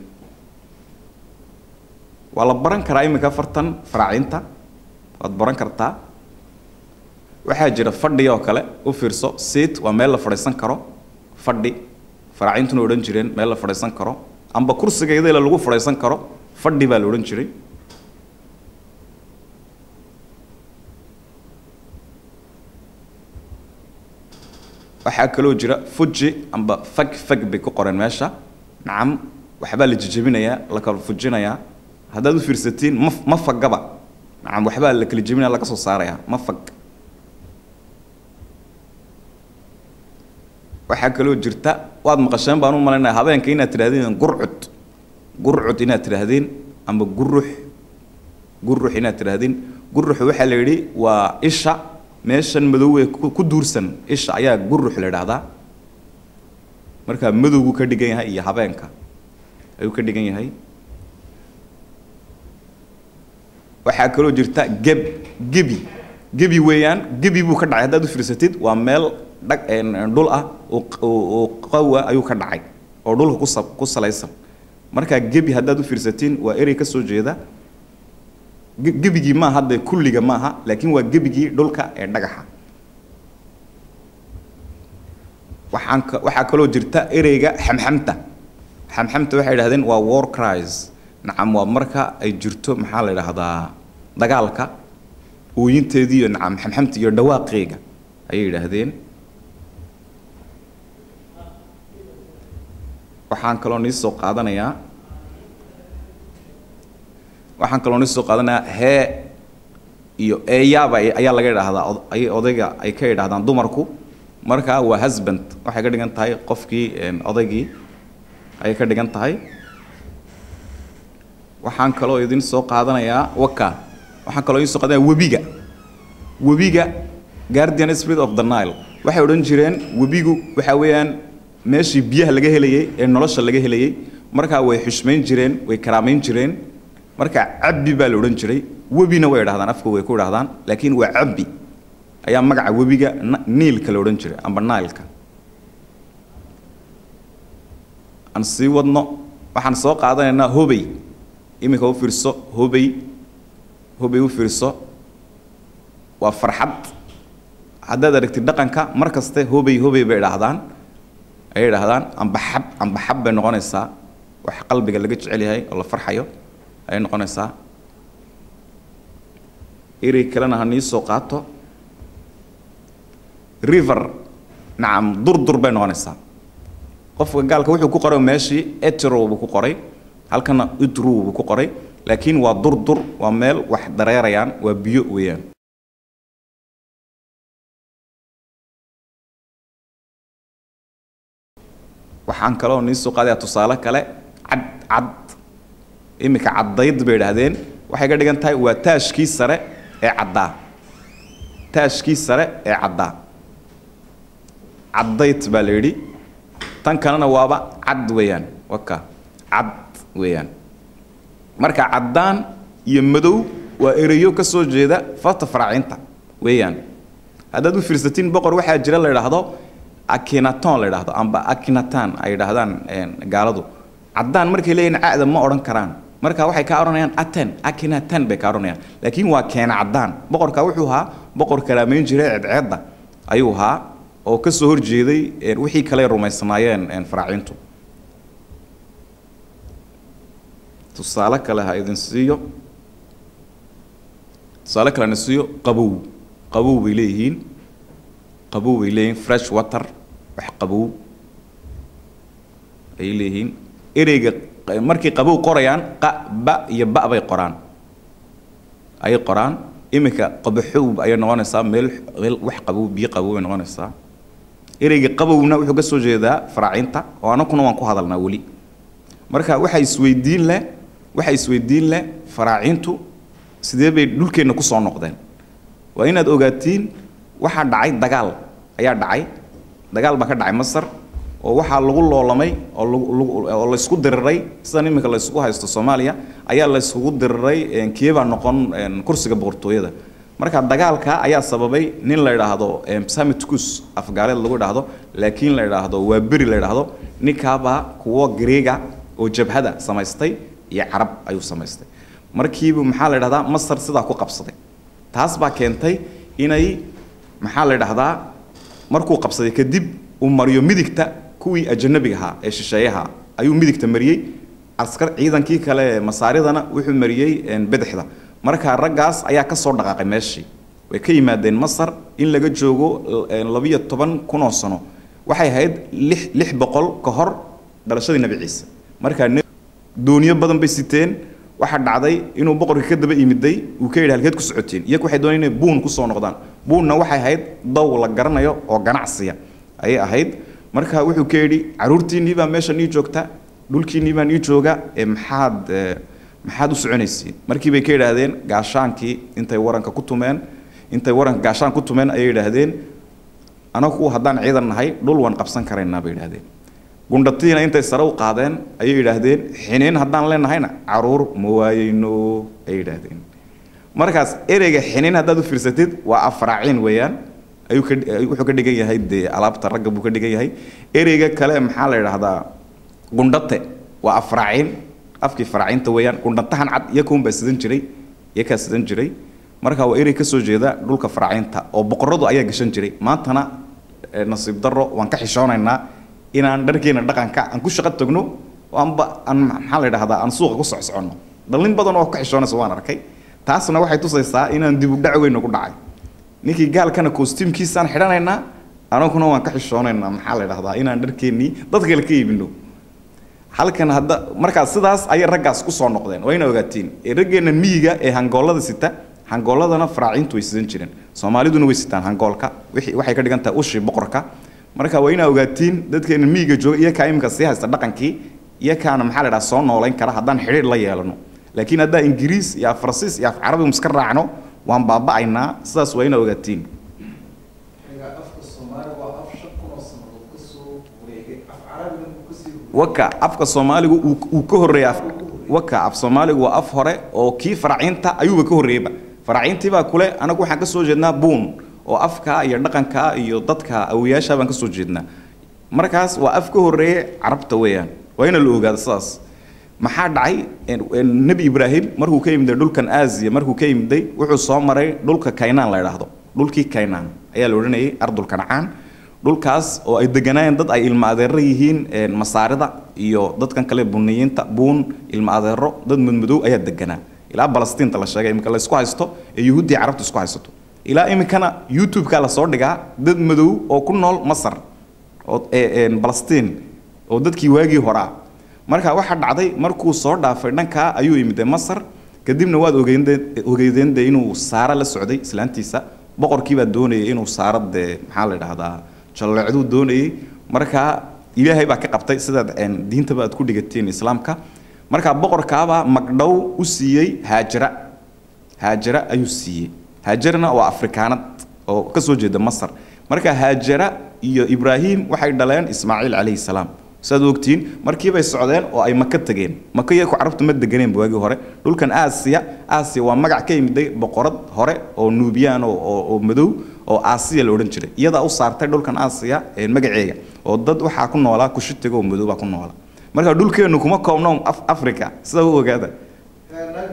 waa la baran karaa iminka fartan faraaciinta waad baran kartaa waxaa jira fadhi oo kale u fiirso seat waa meel la fadhiisan karo fadhi faraacintuna odhan jireen meel la fadhiisan karo amba kursigeedala lagu fadhiisan karo fadhi baa la odhan jiray waxaa kaloo jira fuji amba fag fag bay ku qoreen meesha nacam waxbaa la jejebinayaa la kala fujinayaa haddaad u fiirsatiin ma ma fagaba nacam waxbaa la kala jebinaya laga soo saarayaa ma fag waxaa kaloo jirta waad maqasheen baan u malaynaya habeenka inaad tidhahdeen gurcud gurcud inaad tidhaahdeen amba gurux gurux inaad tidhaahdeen gurux waxaa la yidhi waa isha meeshan madowee ku ku duursan isha ayaa gurux la idhaahdaa markaa madowgu ka dhigan yahay iyo habeenka ayuu ka dhigan yahay waxaa kaloo jirta geb gebi gebi weeyaan gebi buu ka dhacay haddaad u fiirsatid waa meel dhag dhul ah oo oo qawa ayuu ka dhacay oo dhulka ku sa ku salaysan markaa gebi haddaad u fiirsatiin waa erey ka soo jeeda ge- gebigii maaha hadde kulliga maaha laakiin waa gebigii dhulka ee dhagaxa waxaan ka waxaa kaloo jirta ereyga xamxamta xamxamta waxay idhahdeen waa war cries nacam waa marka ay jirto maxaa la idhaahdaa dagaalka ooyinteedii iyo nacam xamxamta iyo dhawaaqeega ayay idhaahdeen waxaan kaloo nii soo qaadanayaa waxaan kaloo nii soo qaadanayaa hee iyo eeyaaba ay- ayaa laga idhaahdaa od- ay odayga ay ka idhahdaan dumarku marka waa husband waxay ka dhigan tahay qofkii een, odaygii ayay ka dhigan tahay waxaan kaloo idin soo qaadanayaa waka waxaan kaloo idin soo qaadanayaa webiga webiga guardian spirit of the nile waxay odhan jireen webigu waxa weeyaan meeshii biyaha laga helayey ee nolosha laga helayey markaa way xushmayn jireen way karaamayn jireen marka cabbi baa la odhan jiray webina way idhahdaan afka way ku idhahdaan laakiin waa cabbi ayaa magaca webiga na- niilka la odhan jiray amba nileka aan sii wadno waxaan soo qaadanaynaa hobey iminka u fiirso hobey hobey u fiirso waa farxad haddaad aragtid dhaqanka mar kaste hobey hobey bay idhaahdaan ayay idhaahdaan amba xab amba xab bay noqonaysaa wax qalbiga laga jecel yahay oo la farxayo ayay noqonaysaa erey kalena ha nii soo qaato river nacam durdur bay noqonaysaa qofka gaalka wuxuu ku qoray meeshii etro buu ku qoray halkana idru buu ku qoray laakiin waa durdur waa meel wax dareerayaan waa biyo weeyaan waxaan kaloo nii soo qaadayaa tusaale kale cad cad iminka caddayd bay idhaahdeen waxay ka dhigan tahay waa taashkii sare ee caddaa taashkii sare ee caddaa caddayd baa la yidhi tan kalena waaba cad weeyaan waka cad weeyaan marka caddaan iyo madow waa ereyo ka soo jeeda farta faraacinta weeyaan haddaad u fiirsatiin boqor waxaa jira la idhaahdo akinaton la idhaahdo amba akinatan ay idhaahdaan een, gaaladu caddaan markay leeyihin ca'da ma odhan karaan marka waxay kaa odhanayaan aten akinatan bay kaa odhanayaan laakiin waa keena caddaan boqorka wuxuu ahaa boqor karaamayn jiray ceedceedda ayuu ahaa oo ka soo horjeeday een, wixii kale ay rumaysnaayeen een, faraacintu tusaale kale ha idin siiyo tusaale kale na siiyo qabow qabow bay leeyihiin qabow bay leeyihiin fresh water wax qabow ay leeyihiin ereyga q- markay qabow qorayaan qa ba iyo ba bay qoraan ayay qoraan iminka qabaxow ayay noqonaysaa meel meel wax qabow biyo qabow bay noqonaysaa ereyga qabowna wuxuu ka soo jeedaa faraacinta oo anakuna waan ku hadalnaa weli marka waxa isweydiin leh waxa isweydiin leh faraacintu sidee bay dhulkeenna ku soo noqdeen waa inaad ogaatiin waxaa dhacay dagaal ayaa dhacay dagaal baa ka dhacay masar oo waxaa lagu loolamay oo lagu- lagu- oo laysku diriray sidan iminka laysku haysto soomaaliya ayaa layskugu diriray een, keebaa noqon een, kursiga boqortooyada marka dagaalka ayaa sababay nin la idhaahdo em, samiticus afgaaleed lagu idhaahdo laakiin la idhaahdo waa beri la idhaahdo ninkaabaa kuwo greega oo jabhada samaystay iyo carab ayuu samaystay markiibu maxaa la idhahdaa masar sidaa ku qabsaday taas baa keentay inay maxaa la dhahdaa markuu qabsaday kadib uu mariyo midigta kuwii ajanabiga ahaa ee shisheeyaha ayuu midigta mariyey askar ciidankii kale ee masaaridana wuxuu mariyey een, bidixda marka raggaas ayaa ka soo dhaqaaqay meeshii way ka yimaadeen masar in laga joogo een, labiyo toban kun oo sano waxay ahayd lix lix boqol ka hor dhalashadii nebi ciise markaa ne- dooniyo badan bay siteen waxaa dhacday inuu boqorka ka daba imiday uu ka yidhi halkeed ku socotiin iyagu waxay doonayeen inay buun kusoo noqdaan buunna waxay ahayd daw la garanayo oo ganacsiya ayay ahayd marka wuxuu ka yidhi caruurtiinnii baa meesha nii joogta dhulkiinnii baa nii jooga ee maxaad eh, maxaad u soconaysiin markii bay ka yidhaahdeen gaashaankii intay waranka ku tumeen intay waranka gaashaan ku tumeen ayay yidhaahdeen anagu haddaan ciidan nahay dhul waan qabsan karaynaa bay yidhaahdeen gundhatiina intay sare u qaadeen ayay yidhaahdeen xiniin haddaan leenahayna caruur ma waayeyno ay yidhaahdeen markaas ereyga xiniin haddaad u fiirsatid waa afraaciin weeyaan ayuu ka wuxuu ka dhigan yahay dee alaabta ragga buu ka dhigan yahay ereyga kale maxaa la yidhaahdaa gundhate waa afraaciin afkii faraaciinta weeyaan gundhatahan cad iyakuun baa sidan jiray iyakaa sidan jiray marka waa erey ka soo jeeda dhulka faraaciinta oo boqoradu ayaa gashan jiray maantana eh, nasiib darro waan ka xishoonaynaa inaan dharkeena dhaqanka aan ku shaqo tagno oo aanba aan maxaa la yidhahdaa aan suuqa ku socsoconno dhallin badan oo ka xishoonaysa waan arkay taasna waxay tusaysaa inaan dib u dhac weyn nagu dhacay ninkii gaalkana kostiimkiisaan xidhanaynaa anaguna waan ka xishoonaynaa maxaa la yidhahdaa inaan dharkeennii dad kale ka iibino halkan hadda markaas sidaas ayay raggaas ku soo noqdeen wayna ogaatiin ee raggeenna miyiga ee hangoolada sita hangooladana faraaciintu way sidan jireen soomaaliduna way sitaan hangoolka wixii waxay ka dhigan tahay ushii boqorka marka waa inaa ogaatiin dadkeena miyiga jooga iyo kaa imika sii haysta dhaqankii iyo kaana maxaa la dhaha soo noolayn kara haddaan xidhiir la yeelano laakiin haddaan ingiriis iyo af faransiis iyo af carabi iska raacno waan baaba'aynaa sidaas waa inaa ogaatiin aniga afka soomaali waa af shan kun oo sanadood ka soo wareegay af carabina uu kasii waka afka soomaaligu uu uu ka horreeya af waka af soomaaligu waa af hore oo kii faraaciinta ayuuba ka horreeyba faraaciintii baa kule anagu waxaan ka soo jeednaa buun oo afka iyo dhaqanka iyo dadka awiyaasha baan ka soo jeednaa markaas waa af ka horreeye carabta weeyaan waa ina la ogaado sidaas maxaa dhacay En- en nebi ibraahim markuu ka yimiday dhulkan aasiya markuu ka yimiday wuxuu soo maray dhulka kaynaan la idhaahdo dhulkii kaynaan ayaa la odhanayay ardul kancaan dhulkaas oo ay deganaayeen dad ay ilma adeero yihiin en, masaarida iyo dadkan kale buniyiinta buun ilma adeero dad madmadow ayaa deganaa ilaa balastiinta la sheegay iminka la isku haysto ee yuhuuddii carabta isku haysato ilaa iminkana youtube-ka lasoo dhigaa dad madow oo ku nool masar oo ee- een balastiin oo dadkii waagii horaa marka waxaa dhacday markuu soo dhaafay dhankaa ayuu yimid masar kadibna waad ogeynde- ogeydeen dee inuu saara la socday islaantiisa boqorkii baa doonayay inuu saara dee maxaa la idhahdaa jalleecduu doonayay marka ilaahay baa ka qabtay sidaad een, diintaba aad ku dhigateen islaamka marka boqorkaabaa magdhow u siiyey haajara haajara ayuu siiyey haajarana waa afrikaanad oo ka soo jeeda masar marka haajara iyo ibraahim waxay dhaleen ismaaciil calayhi salaam saad ogtiin markii bay socdeen oo ay maka tegeen maka iyaku carabtu ma deganeen waagii hore dhulkan aasiya aasiya waa magac ka yimiday boqorad hore oo nuubiyaan oo, oo, oo madow oo aasiya la odhan jiray iyadaa u saartay dhulkan aasiya ee magaceega oo dad waxaa ku noolaa kushitiga oo madow baa ku noolaa marka dhulkeennu kuma koobno af africa sida u ogaada naag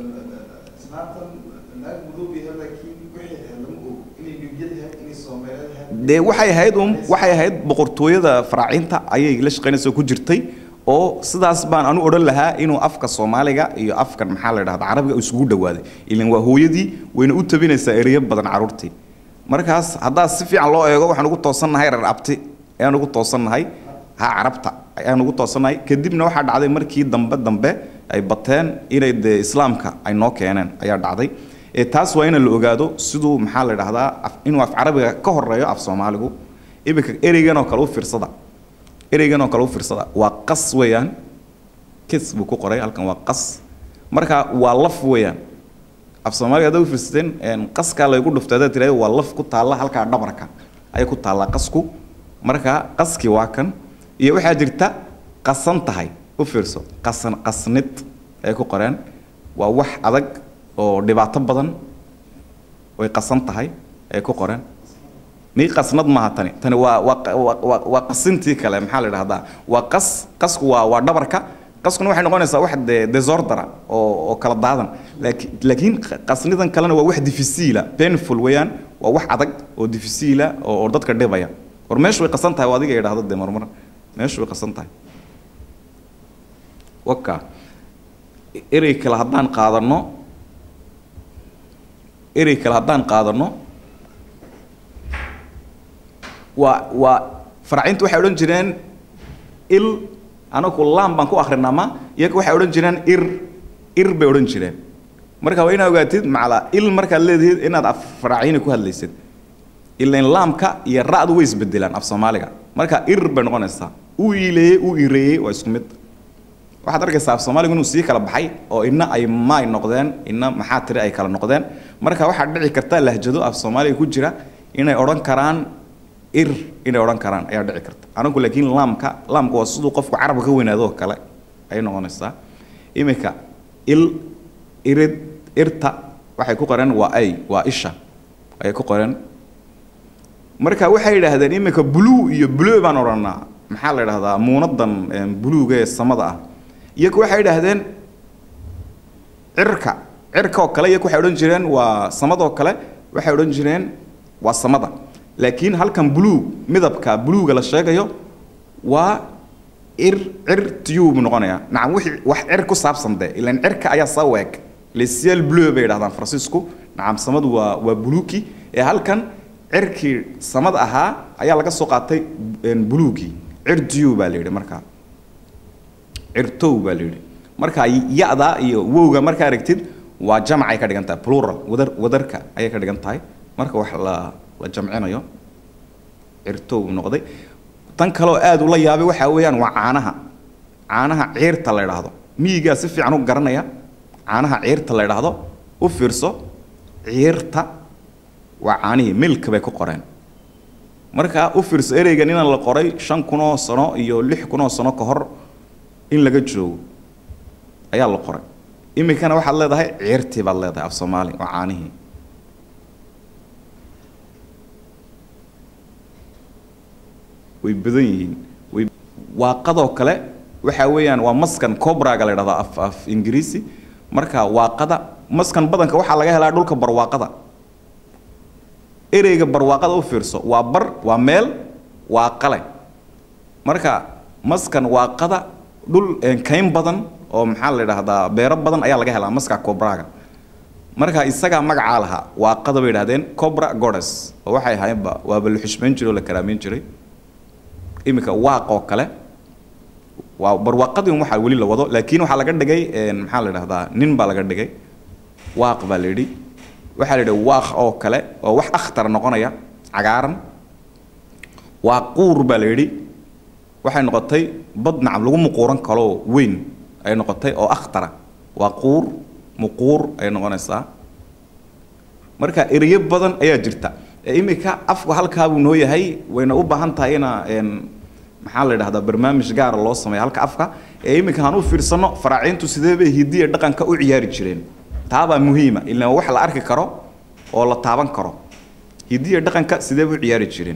islaantan naag mudug yahay laakiin wixii ahayd lama og inay nubiyad yahay inay soomaaliyeed yahay dee waxay ahayd un waxay ahayd boqortooyada faraaciinta ayay la shaqaynaysa oo ku jirtay oo sidaas baan anu odhan lahaa inuu afka soomaaliga iyo afkan maxaa la dhahda carabiga isugu dhawaaday ilan waa hooyadii wayna u tabinaysaa ereyo badan carruurtii markaas haddaa si fiican loo eego waxaan ugu toosannahay reer abti ayaan ugu toosannahay ha carabta ayaan ugu toosannahay kadibna waxaa dhacday markii dambe dambe ay bateen inay dee islaamka ay noo keeneen ayaa dhacday ee taas waa in la ogaado siduu maxaa la dhahdaa af- inuu af carabiga ka horeeyo af soomaaligu iminka ereygan oo kale u fiirsada ereygan oo kale u fiirsada waa qas weeyaan kis buu ku qoray halkan waa qas marka waa laf weeyaan af soomaaliga haddaad u fiirsateen een, qaskaa laygu dhuftay haddaad tirahdo waa laf ku taalla halkaa dhabarka ayay ku taallaa qasku marka qaskii waa kan iyo waxaa jirta qasan tahay u fiirso qasan qasnid ay ku qoreen waa wax adag oo dhibaato badan way qasan tahay ay ku qoreen mii qasnad maaha tani tani waa waa waa- waa waa qasintii kale maxaa la idhahdaa waa qas qasku waa waa dhabarka qaskuna waxay noqonaysaa wax de desordera oo oo kala daadan laakiin laakiin qasnidan kalena waa wax difficile painful weeyaan waa wax adag oo difisiila oo oo dadka dhibaya war meeshu way qasan tahay oo adiga idhaahdo dee marmar meeshu way qasan tahay waka erey kale haddaan qaadano erey kale haddaan qaadano waa waa faraacintu waxay odhan jireen il anagu lam baan ku akrinaa ma iyaga waxay odhan jireen ir ir bay odhan jireen marka waa inaa ogaatid macala il markaad leedihid inaad af faraacini ku hadlaysid ilain laamka iyo ra'du way isbedelaan af soomaaliga marka ir bay noqonaysaa uu iileeyey uu ireeyey waa isku mid waxaad arkaysaa af soomaaligu inuu sii kala baxay oo ina ay maay noqdeen ina maxaa tiri ay kala noqdeen marka waxaa dhici karta lahjado af soomaaliga ku jira inay odhan karaan ir inay odhan karaan ayaa dhici karta anagu laakiin laamka laamka waa siduu qofku carabka ka weynaado oo kale ayay noqonaysaa iminka il irid irta waxay ku qoreen waa ay waa isha ayay ku qoreen marka waxay yidhaahdeen iminka blue iyo blue baan odhanaa maxaa la yidhahdaa muunadan buluuga ee samada ah iyagu waxay yidhaahdeen cirka cirka oo kale iyagu waxay odhan jireen waa samadoo kale waxay odhan jireen waa samada laakiin halkan blue midabka bluega la sheegayo waa ir cir tiyuu buu noqonayaa nacam wixii wax cir ku saabsan dee ilaan cirka ayaa saa weeg lesial blue bay yidhahdaan faransiisku nacam samadu waa waa buluuki ee halkan cirkii samad ahaa ayaa laga soo qaatay buluugii cir tiyu baa la yidhi markaa cirtow baa la yidhi marka ya-da iyo wowga markaa aragtid waa jamcay ka dhigan tahay plural wadar wadarka ayay ka dhigan tahay marka wax la la jamcinayo cirtow noqday tan kaleoo aada ula yaabay waxaa weeyaan waa caanaha caanaha ciirta la idhaahdo miyigaa si fiican u garanaya caanaha ciirta la idhaahdo u fiirso ciirta waa caanihii milka bay ku qoreen markaa u fiirso ereygan inaan la qoray shan kunoo sano iyo lix kunoo sano ka hor in laga joogo ayaa la qoray iminkana waxaad leedahay ciirtii baad leedahay af soomaali waa caanihii way badan yihiin way waaqadoo kale waxa weeyaan waa maskan cobraga la idhahdaa af af ingiriisi marka waaqada maskan badanka waxaa laga helaa dhulka barwaaqada ereyga barwaaqada u fiirso waa bar waa meel waa qale marka maskan waaqada dhul kayn badan oo maxaa la idhahdaa beero badan ayaa laga helaa maska cobraga marka isagaa magacaa lahaa waaqada bay idhahdeen cobra godes oo waxay ahaayeenba waaba la xushmayn jiray oo la karaameyn jiray iminka waaq oo kale waa barwaaqadii waxaa weli la wado laakiin waxaa laga dhigay maxaa la idhahdaa nin baa laga dhigay waaq baa la yidhi waxaa la yidhi waaq oo kale oo wax akhtar noqonaya cagaaran waaquur baa la yidhi waxay noqotay bad nacam lagu muquuran kaloo weyn ay noqotay oo akhtara waaquur muquur ay noqonaysaa marka ereyo badan ayaa jirta iminka afku halkaabuu noo yahay wayna u baahan tahay ina maxaa la idhahdaa barnaamij gaara loo sameeya halka afka ee iminka aan u fiirsano faraaciintu sidee bay hidiya dhaqanka u ciyaari jireen taabaa muhiima ilaa wax la arki karo oo la taaban karo hidiya dhaqanka sidee bay u ciyaari jireen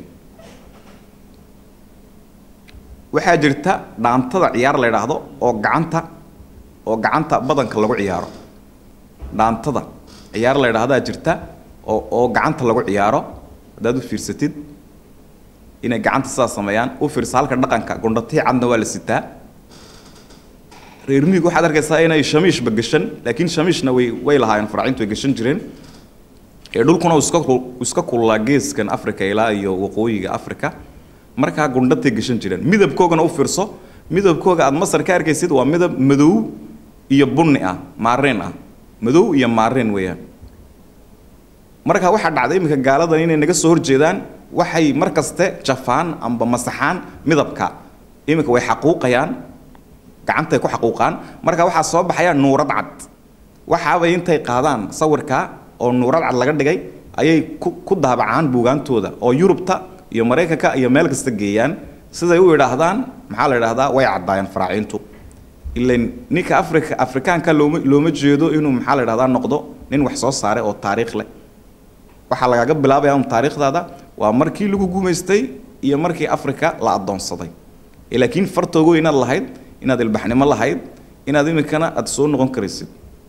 waxaa jirta dhaantada ciyaar la idhaahdo oo gacanta oo gacanta badanka lagu ciyaaro dhaantada ciyaar la idhaahdaa jirta oo oo gacanta lagu ciyaaro haddaad u fiirsatid inay gacanta sidaas sameeyaan u fiirsa halka dhaqanka gondhatii cadna waa la sitaa reer miyigu waxaad arkaysaa inay shamiishba gashan laakiin shamiishna way way lahaayeen faraacintu way gashan jireen ee dhulkuna uu iska iska kululaa geeskan africa ilaa iyo waqooyiga africa markaa gundhatay gashan jireen midabkoogana u fiirso midabkooga aad masar ka arkaysid waa midab madow iyo bunni ah maareen ah madow iyo maareen weeyaan marka waxaa dhacday iminka gaaladan inay naga soo horjeedaan waxay mar kaste jafaan amba masaxaan midabka iminka way xaquuqayaan gacantay ku xaquuqaan marka waxaa soo baxaya nuurad cad waxaabay intay qaadaan sawirka oo nuurad cad laga dhigay ayay ku ku daabacaan buugaantooda oo yurubta iyo maraykanka iyo meel kasta geeyaan siday u idhaahdaan maxaa la idhahdaa way caddaayeen faraaciintu ilan ninka afrika afrikaanka looma looma jeedo inuu maxaa la idhahdaa noqdo nin wax soo saaray oo taariikh leh waxaa lagaaga bilaabaya un taariikhdaada waa markii lagu gumaystay iyo markii afrika la addoonsaday laakiin fartoogo inaad lahayd inaad ilbaxnimo lahayd inaad iminkana aad soo noqon karaysid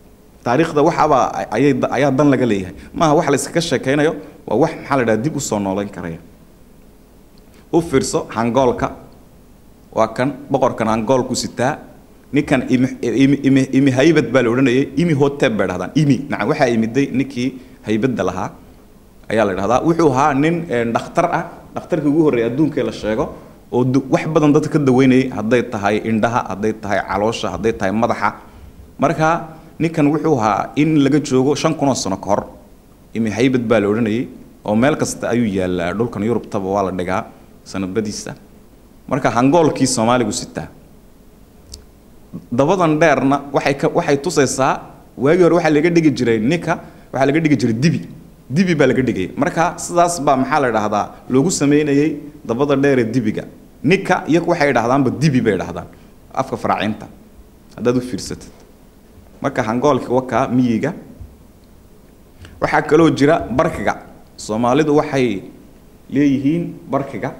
taariikhda waxaaba ayay ayaa dan laga leeyahay maaha wax la iskaga sheekaynayo waa wax maxaa la dhaha dib u soo noolayn karaya u fiirso hangoolka waa kan boqorkan hangoolku sitaa ninkan imi imi imi imi haybad baa la odhanayay imi hotep bay dhahdaan imi naca waxaa imiday ninkii haybadda lahaa ayaa la dhahdaa wuxuu ahaa nin dhakhtar ah dhakhtarkii ugu horreeyay adduunka la sheego oo wax badan dadka ka daweynayay hadday tahay indhaha hadday tahay caloosha hadday tahay madaxa marka ninkan wuxuu ahaa in laga joogo shan kun oo sano ka hor imi haybad baa la odhanayay oo meel kasta ayuu yaallaa dhulkan yurubtaba waa la dhigaa sanadbadiisa marka hangoolkii soomaaligu sitaa dabadan dheerna waxay ka waxay tusaysaa waagii hore waxaa laga dhigi jiray ninka waxaa laga dhigi jiray dibi dibi baa laga dhigayay marka sidaas baa maxaa la dhahdaa loogu sameynayay dabada dheer ee dibiga ninka iyagu waxay dhahdaanba dibi bay dhahdaan afka faraacinta haddaad u fiirsatid marka hangoolka wakaa miyiga waxaa kaloo jira barkiga soomaalidu waxay leeyihiin barkiga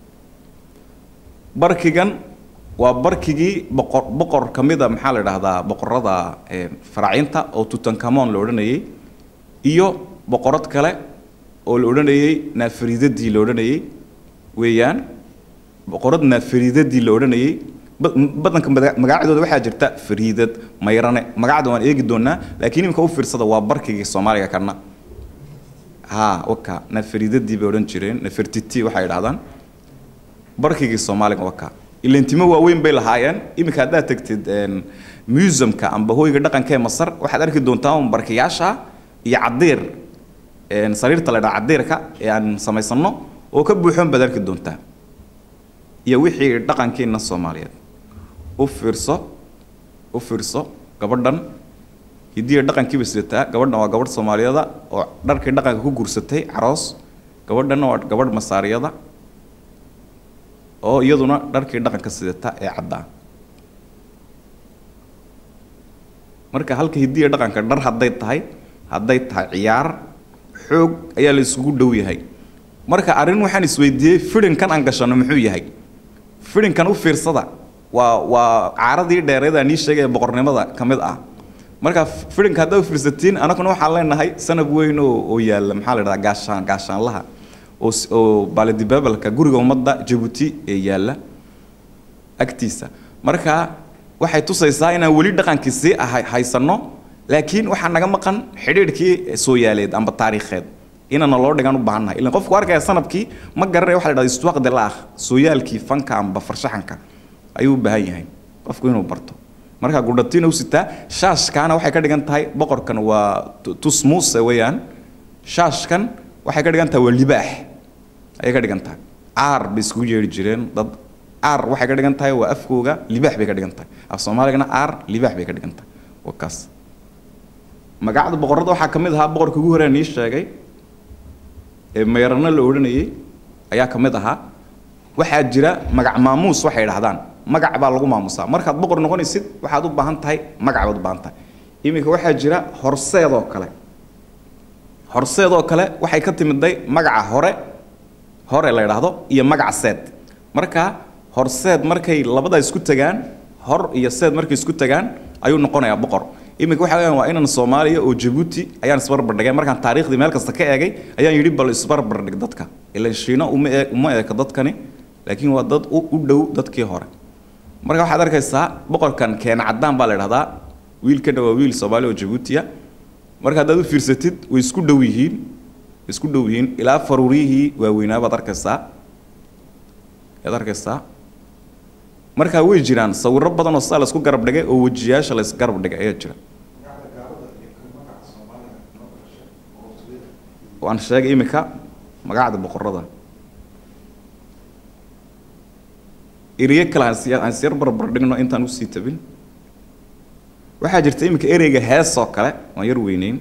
barkigan waa barkigii boqor boqor ka mida maxaa la dhahdaa boqorada faraacinta oo tutankamon la odhanayay iyo boqorad kale oo la odhanayay naafariidadii la odhanayay weeyaan boqorad naafariidadii la odhanayay badanka magacadooda waxaa jirta fariidad mayrane magacda waan eegi doonaa laakiin imika u fiirsada waa barkigii soomaaliga kana ha waka naafariidadii bay odhan jireen nafertiti waxay dhahdaan barkigii soomaaliga waka ilantimo waaweyn bay lahaayeen iminka haddaad tagtid museumka amba hoyga dhaqanka ee masar waxaad arki doontaa un barkiyaasha iyo cadiir sariirta la dhaha cadiirka ee aan samaysano oo ka buuxoon baad arki doontaa iyo wixii dhaqankeena soomaaliyeed u fiirso u fiirso gabadhan hidiya dhaqankiiba sidataa gabadhan waa gabadh soomaaliyada oo dharkii dhaqanka ku guursatay caroos gabadhanna waa gabadh masaariyada oo iyaduna dharkii dhaqanka sidata ee caddaa marka halka hidiya dhaqanka dhar hadday tahay hadday tahay ciyaar xoog ayaa la isugu dhow yahay marka arrin waxaan isweydiiyey fidhinkan aan gashanno muxuu yahay fidhinkan u fiirsada waa waa caaradii dheereed aan ii sheegaya boqornimada ka mid ah marka fidhinka haddaa u fiirsatiin anaguna waxaan leenahay sanab weyn oo oo yaalla maxaa la dhahdaa gaashaan gaashaanlaha oo oo baalidibabalka guriga ummadda jabuuti ee yaalla agtiisa marka waxay tusaysaa inaan weli dhaqankii sii ahay haysanno laakiin waxaa naga maqan xidhiidhkii sooyaaleed amba taariikheed inana loo dhigan u baahannahay ilan qofku arkaya sanabkii ma garanaya waxa la dhahda istuwaqdi laah sooyaalkii fanka amba farshaxanka ayuu u baahan yahay qofku inuu barto marka gudhatiin u sitaa shaashkaana waxay ka dhigan tahay boqorkan waa tusmuuse weeyaan shaashkan waxay ka dhigan tahay waa libaax ayay ka dhigan tahay caar bay iskugu yeedhi jireen dad caar waxay ka dhigan tahay waa afkooga libaax bay ka dhigan tahay af soomaaligana caar libaax bay ka dhigan tahay waa kaas magacda boqorada waxaa ka mid ahaa boqorkii ugu horeen ii sheegay ee meyrano la odhanayay ayaa ka mid ahaa waxaa jira magac maamuus waxay dhahdaan magac baa lagu maamusaa markaad boqor noqonaysid waxaad u baahan tahay magac baad u baahan tahay iminka waxaa jira horseedoo kale horseedoo kale waxay ka timiday magaca hore hore la idhaahdo iyo magaca seed marka horseed markay labadaa isku tagaan hor iyo seed markay isku tagaan ayuu noqonayaa boqor iminka waxa weeyaan waa inan soomaaliya oo jabuuti ayaan isbarbardhigay markaan taariikhdii meel kasta ka eegay ayaan yidhi bal isbarbardhig dadka ilan shiino uma ee uma eeka dadkani laakiin waa dad u u dhow dadkii hore marka waxaad arkaysaa boqorkan keena caddaan baa la idhahdaa wiilkana waa wiil soomaali oo jabuutiya marka haddaad u fiirsatid way isku dhow yihiin isku dhow yihiin ilaa faruuriyihii waaweynaa baad arkaysaa ayaad arkaysaa markaa way jiraan sawirro badan oo sidaa la isku garab dhigay oo wejiyaasha la isgarab dhigay ayaa jira waan sheegay iminka magacda boqorada ereye kale aan si- aan siyar barbar dhigno intaan usii tabin waxaa jirta iminka ereyga hees oo kale waan yar weyneyn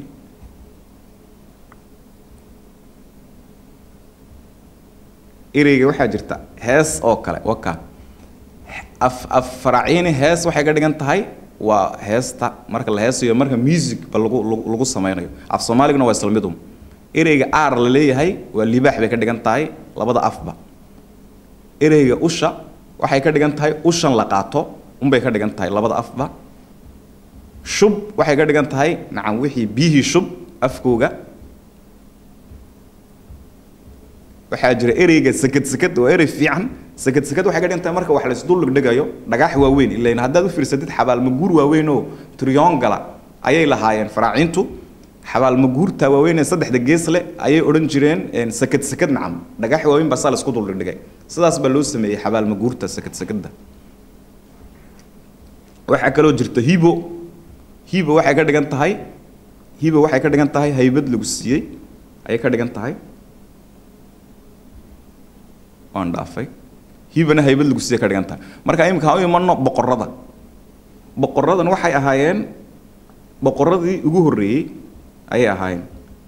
ereyga waxaa jirta hees oo kale waka af af faraciini hees waxay ka dhigan tahay waa heesta marka la heesayo marka music ba lagu lagu lagu sameynayo af soomaaliguna waa isla midum ereyga aar la leeyahay waa libaax bay ka dhigan tahay labada afba ereyga usha waxay ka dhigan tahay ushan la qaato unbay ka dhigan tahay labada afba shub waxay ka dhigan tahay nacam wixii biyihii shub afkooga waxaa jira ereyga sekad sekad waa erey fiican sekad sekad waxay ka dhigan tahay marka wax la isdul dhigdhigayo dhagax waaweyn ilain haddaad u fiirsatid xabaalmaguur waaweyn oo triongala ayay lahaayeen faraaciintu xabaalmaguurta waaweyn ee saddexda gees leh ayay odhan jireen sekad sekad nacam dhagax waaweyn baa saa la isku dul dhigdhigay sidaas baa loo sameeyey xabaalmaguurta sekad sekadda waxaa kaloo jirta hibo hibo waxay ka dhigan tahay hibo waxay ka dhigan tahay haybad lagu siiyey ayay ka dhigan tahay waan dhaafay hibana haybad lagu siiyey ka dhigan tahay marka imika ha u imanno boqorada boqoradan waxay ahaayeen boqoradii ugu horreeyey ayay ahaayeen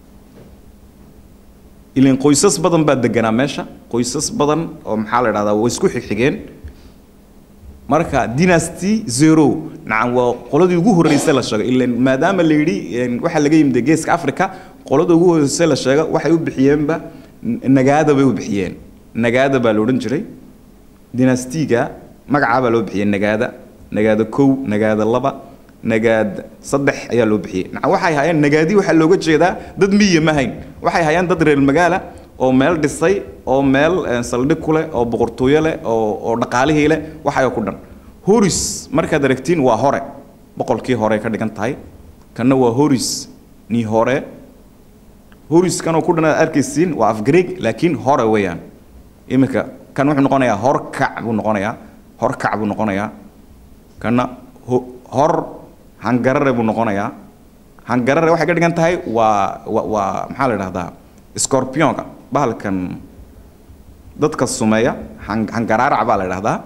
ilan qoysas badan baa deganaa meesha qoysas badan oo maxaa la idhahdaa way isku xigxigeen marka dynasty zero nacam waa qoladii ugu horreysay la sheego ilan maadaama la yidhi waxaa laga yimid geeska africa qolada ugu horreysay la sheego waxay u bixiyeenba nagaada bay u bixiyeen nagaada baa la odhan jiray dynastiga magacaa baa loo bixiyey nagaada nagaada kow nagaada laba nagaad saddex ayaa loo bixiyey nacam waxay hayeen nagaadi waxaa looga jeedaa dad miya ma hayn waxay hayeen dad reer magaala oo meel dhisay oo meel saldhig ku leh oo boqortooyo leh oo oo dhaqaalihii leh waxayo ku dhan horis markaad aragtiin waa hore boqolkii hore ka dhigan tahay kanna waa horis ni hore horiskanoo ku dhan aad arkaysiin waa afgreeg laakiin hore weeyaan iminka kan wuxuu noqonayaa horkac buu noqonayaa horkac buu noqonayaa kanna hor hangarare buu noqonayaa hangarare waxay ka dhigan tahay waa wa waa maxaa la idhahdaa scorpionka bahalkan dadka sumeeya hangaraarac baa la idhahdaa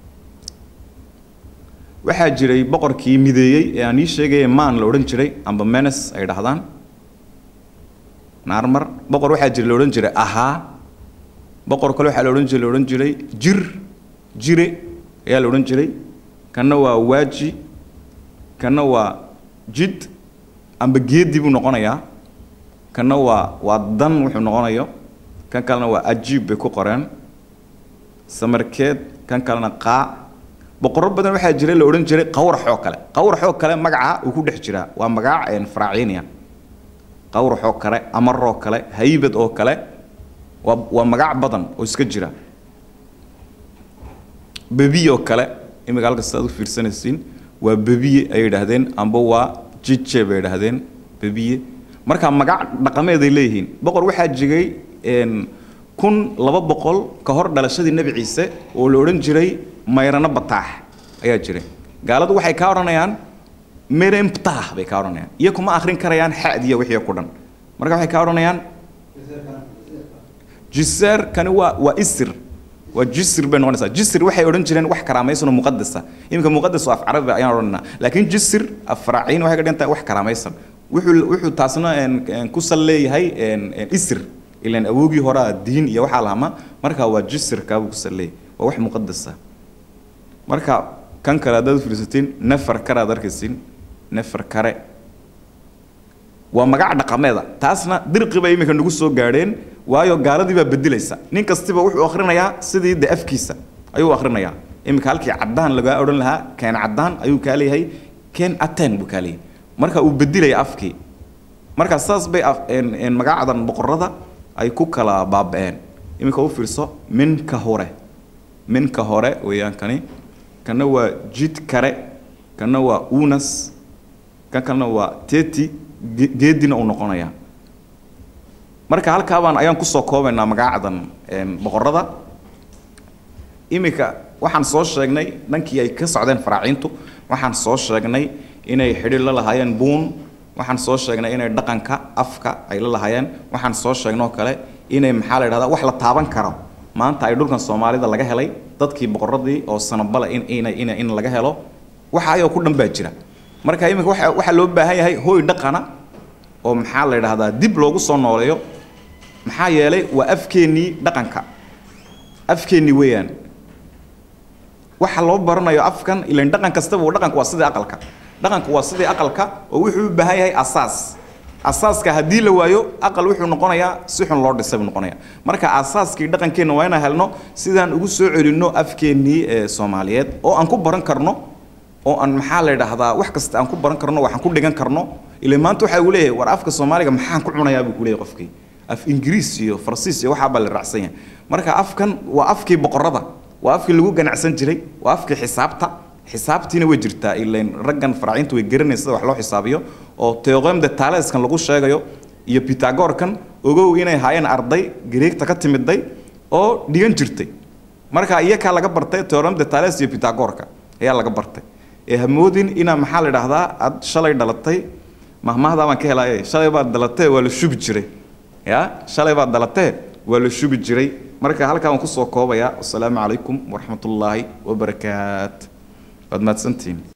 waxaa jiray boqorkii mideeyey ee aan ii sheegaya maan la odhan jiray amba menes ay dhahdaan naarmar boqor waxaa jira la odhan jiray ahaa boqor kale waxaa la odhan jiray la odhan jiray jir jire ayaa la odhan jiray kanna waa waaji kanna waa jid amba geedi buu noqonayaa kanna waa waa dan wuxuu noqonayo kan kalena waa ajiib bay ku qoreen samarkeed kan kalena qaac boqorro badan waxaa jira la odhan jiray qawraxoo kale qawraxoo kale magaca uu ku dhex jiraa waa magac faraaciiniya qawraxoo kale amaroo kale haybad oo kale waa waa magac badan oo iska jira bebiyoo kale imika halkas aad u fiirsanaysiin waa bebiye ay yidhaahdeen amba waa jije bay yidhaahdeen bebiye marka magac dhaqameeday leeyihiin boqor waxaa jigay kun laba boqol ka hor dhalashadii nebi ciise oo la odhan jiray mayrano bataax ayaa jiray gaaladu waxay kaa odhanayaan meremptah bay kaa odhanayaan iyo kuma akhrin karayaan xadiya wixii ku dhan marka waxay kaa odhanayaan jiseer kani waa waa isir waa jisir bay noqonaysaa jisir waxay odhan jireen wax karaamaysan oo muqadasa iminka muqadas oo af carabi ayaan odhanaa laakiin jisir af faraaciin waxay ka dhigan tahay wax karaamaysan wuxuu wuxuu taasna ku sal leeyahay isir ilan awoogii horaa diin iyo waxaa lahama marka waa jisirka buu ku sal leeyahay waa wax muqadasa marka kan kale haddaad fiirsatiin nefer kare aad arkaysiin nefer kare waa magac dhaqameeda taasna dirqi bay iminka nagu soo gaadheen waayo gaaladii baa bedelaysa nin kastiba wuxuu akhrinayaa sidii de afkiisa ayuu akhrinayaa iminka halkii caddaan lagaa odhan lahaa keen caddaan ayuu kaa leeyahay keen aten buu kaa leeyahay marka uu bedilaya afkii marka saas bay magacdan boqorada ay ku kala baaba'een iminka u fiirso minka hore minka hore weeyaan kani kana waa jid kare kana waa unas kan kalena waa teti geedina uu noqonayaa marka halkaabaan ayaan kusoo koobaynaa magacdan boqorada iminka waxaan soo sheegnay dhankii ay ka socdeen faraaciintu waxaan soo sheegnay inay xidhiir la lahaayeen buun waxaan soo sheegnay inay dhaqanka afka ay la lahaayeen waxaan soo sheegnoo kale inay maxaa la idhahdaa wax la taaban karo maanta ay dhulkan soomaalida laga helay dadkii boqoradii oo sanabale in in in in laga helo waxa ayoo ku dhan baa jira marka iminka waxa waxaa loo baahan yahay hooy dhaqana oo maxaa la idhahdaa dib loogu soo nooleeyo maxaa yeelay waa afkeennii dhaqanka afkeennii weeyaan waxa loo baranayo afkan ilan dhaqan kastaba dhaqanku waa sidii aqalka dhaqanku waa sidii aqalka oo wuxuu u baahan yahay asaas asaaska haddii la waayo aqal wuxuu noqonayaa si xun loo dhisay buu noqonayaa marka asaaskii dhaqankeenna waa inaan helno sidaan ugu soo celinno afkeennii ee soomaaliyeed oo aan ku baran karno oo aan maxaa la idhaahdaa wax kasta aan ku baran karno waxaan ku dhigan karno ilaa maanta waxa uu leeyahay war afka soomaaliga maxaan ku cunayaa buu ku leeyahay qofkii af ingiriis iyo farsiis iyo waxaa baa la raacsan yahay marka afkan waa afkii boqorada waa afkii lagu ganacsan jiray waa afkii xisaabta xisaabtiina way jirtaa ilain raggan faraaciintu way garanaysa sida wax loo xisaabiyo oo theorem de taleskan lagu sheegayo iyo pythagorkan ogow inay haayeen arday greegta ka timiday oo dhigan jirtay marka iyakaa laga bartay theorem de tales iyo pythagorka ayaa laga bartay ee hamoodin inaa maxaa la idhaahdaa aad shalay dhalatay mahmahdaa baan ka helaaye shalay baad dhalatee waa la shubi jiray ya shalay baad dhalatee waa la shubi jiray marka halkaa waan kusoo koobayaa wasalaamu calaykum waraxmatullaahi wabarakaat waad mahadsantihiin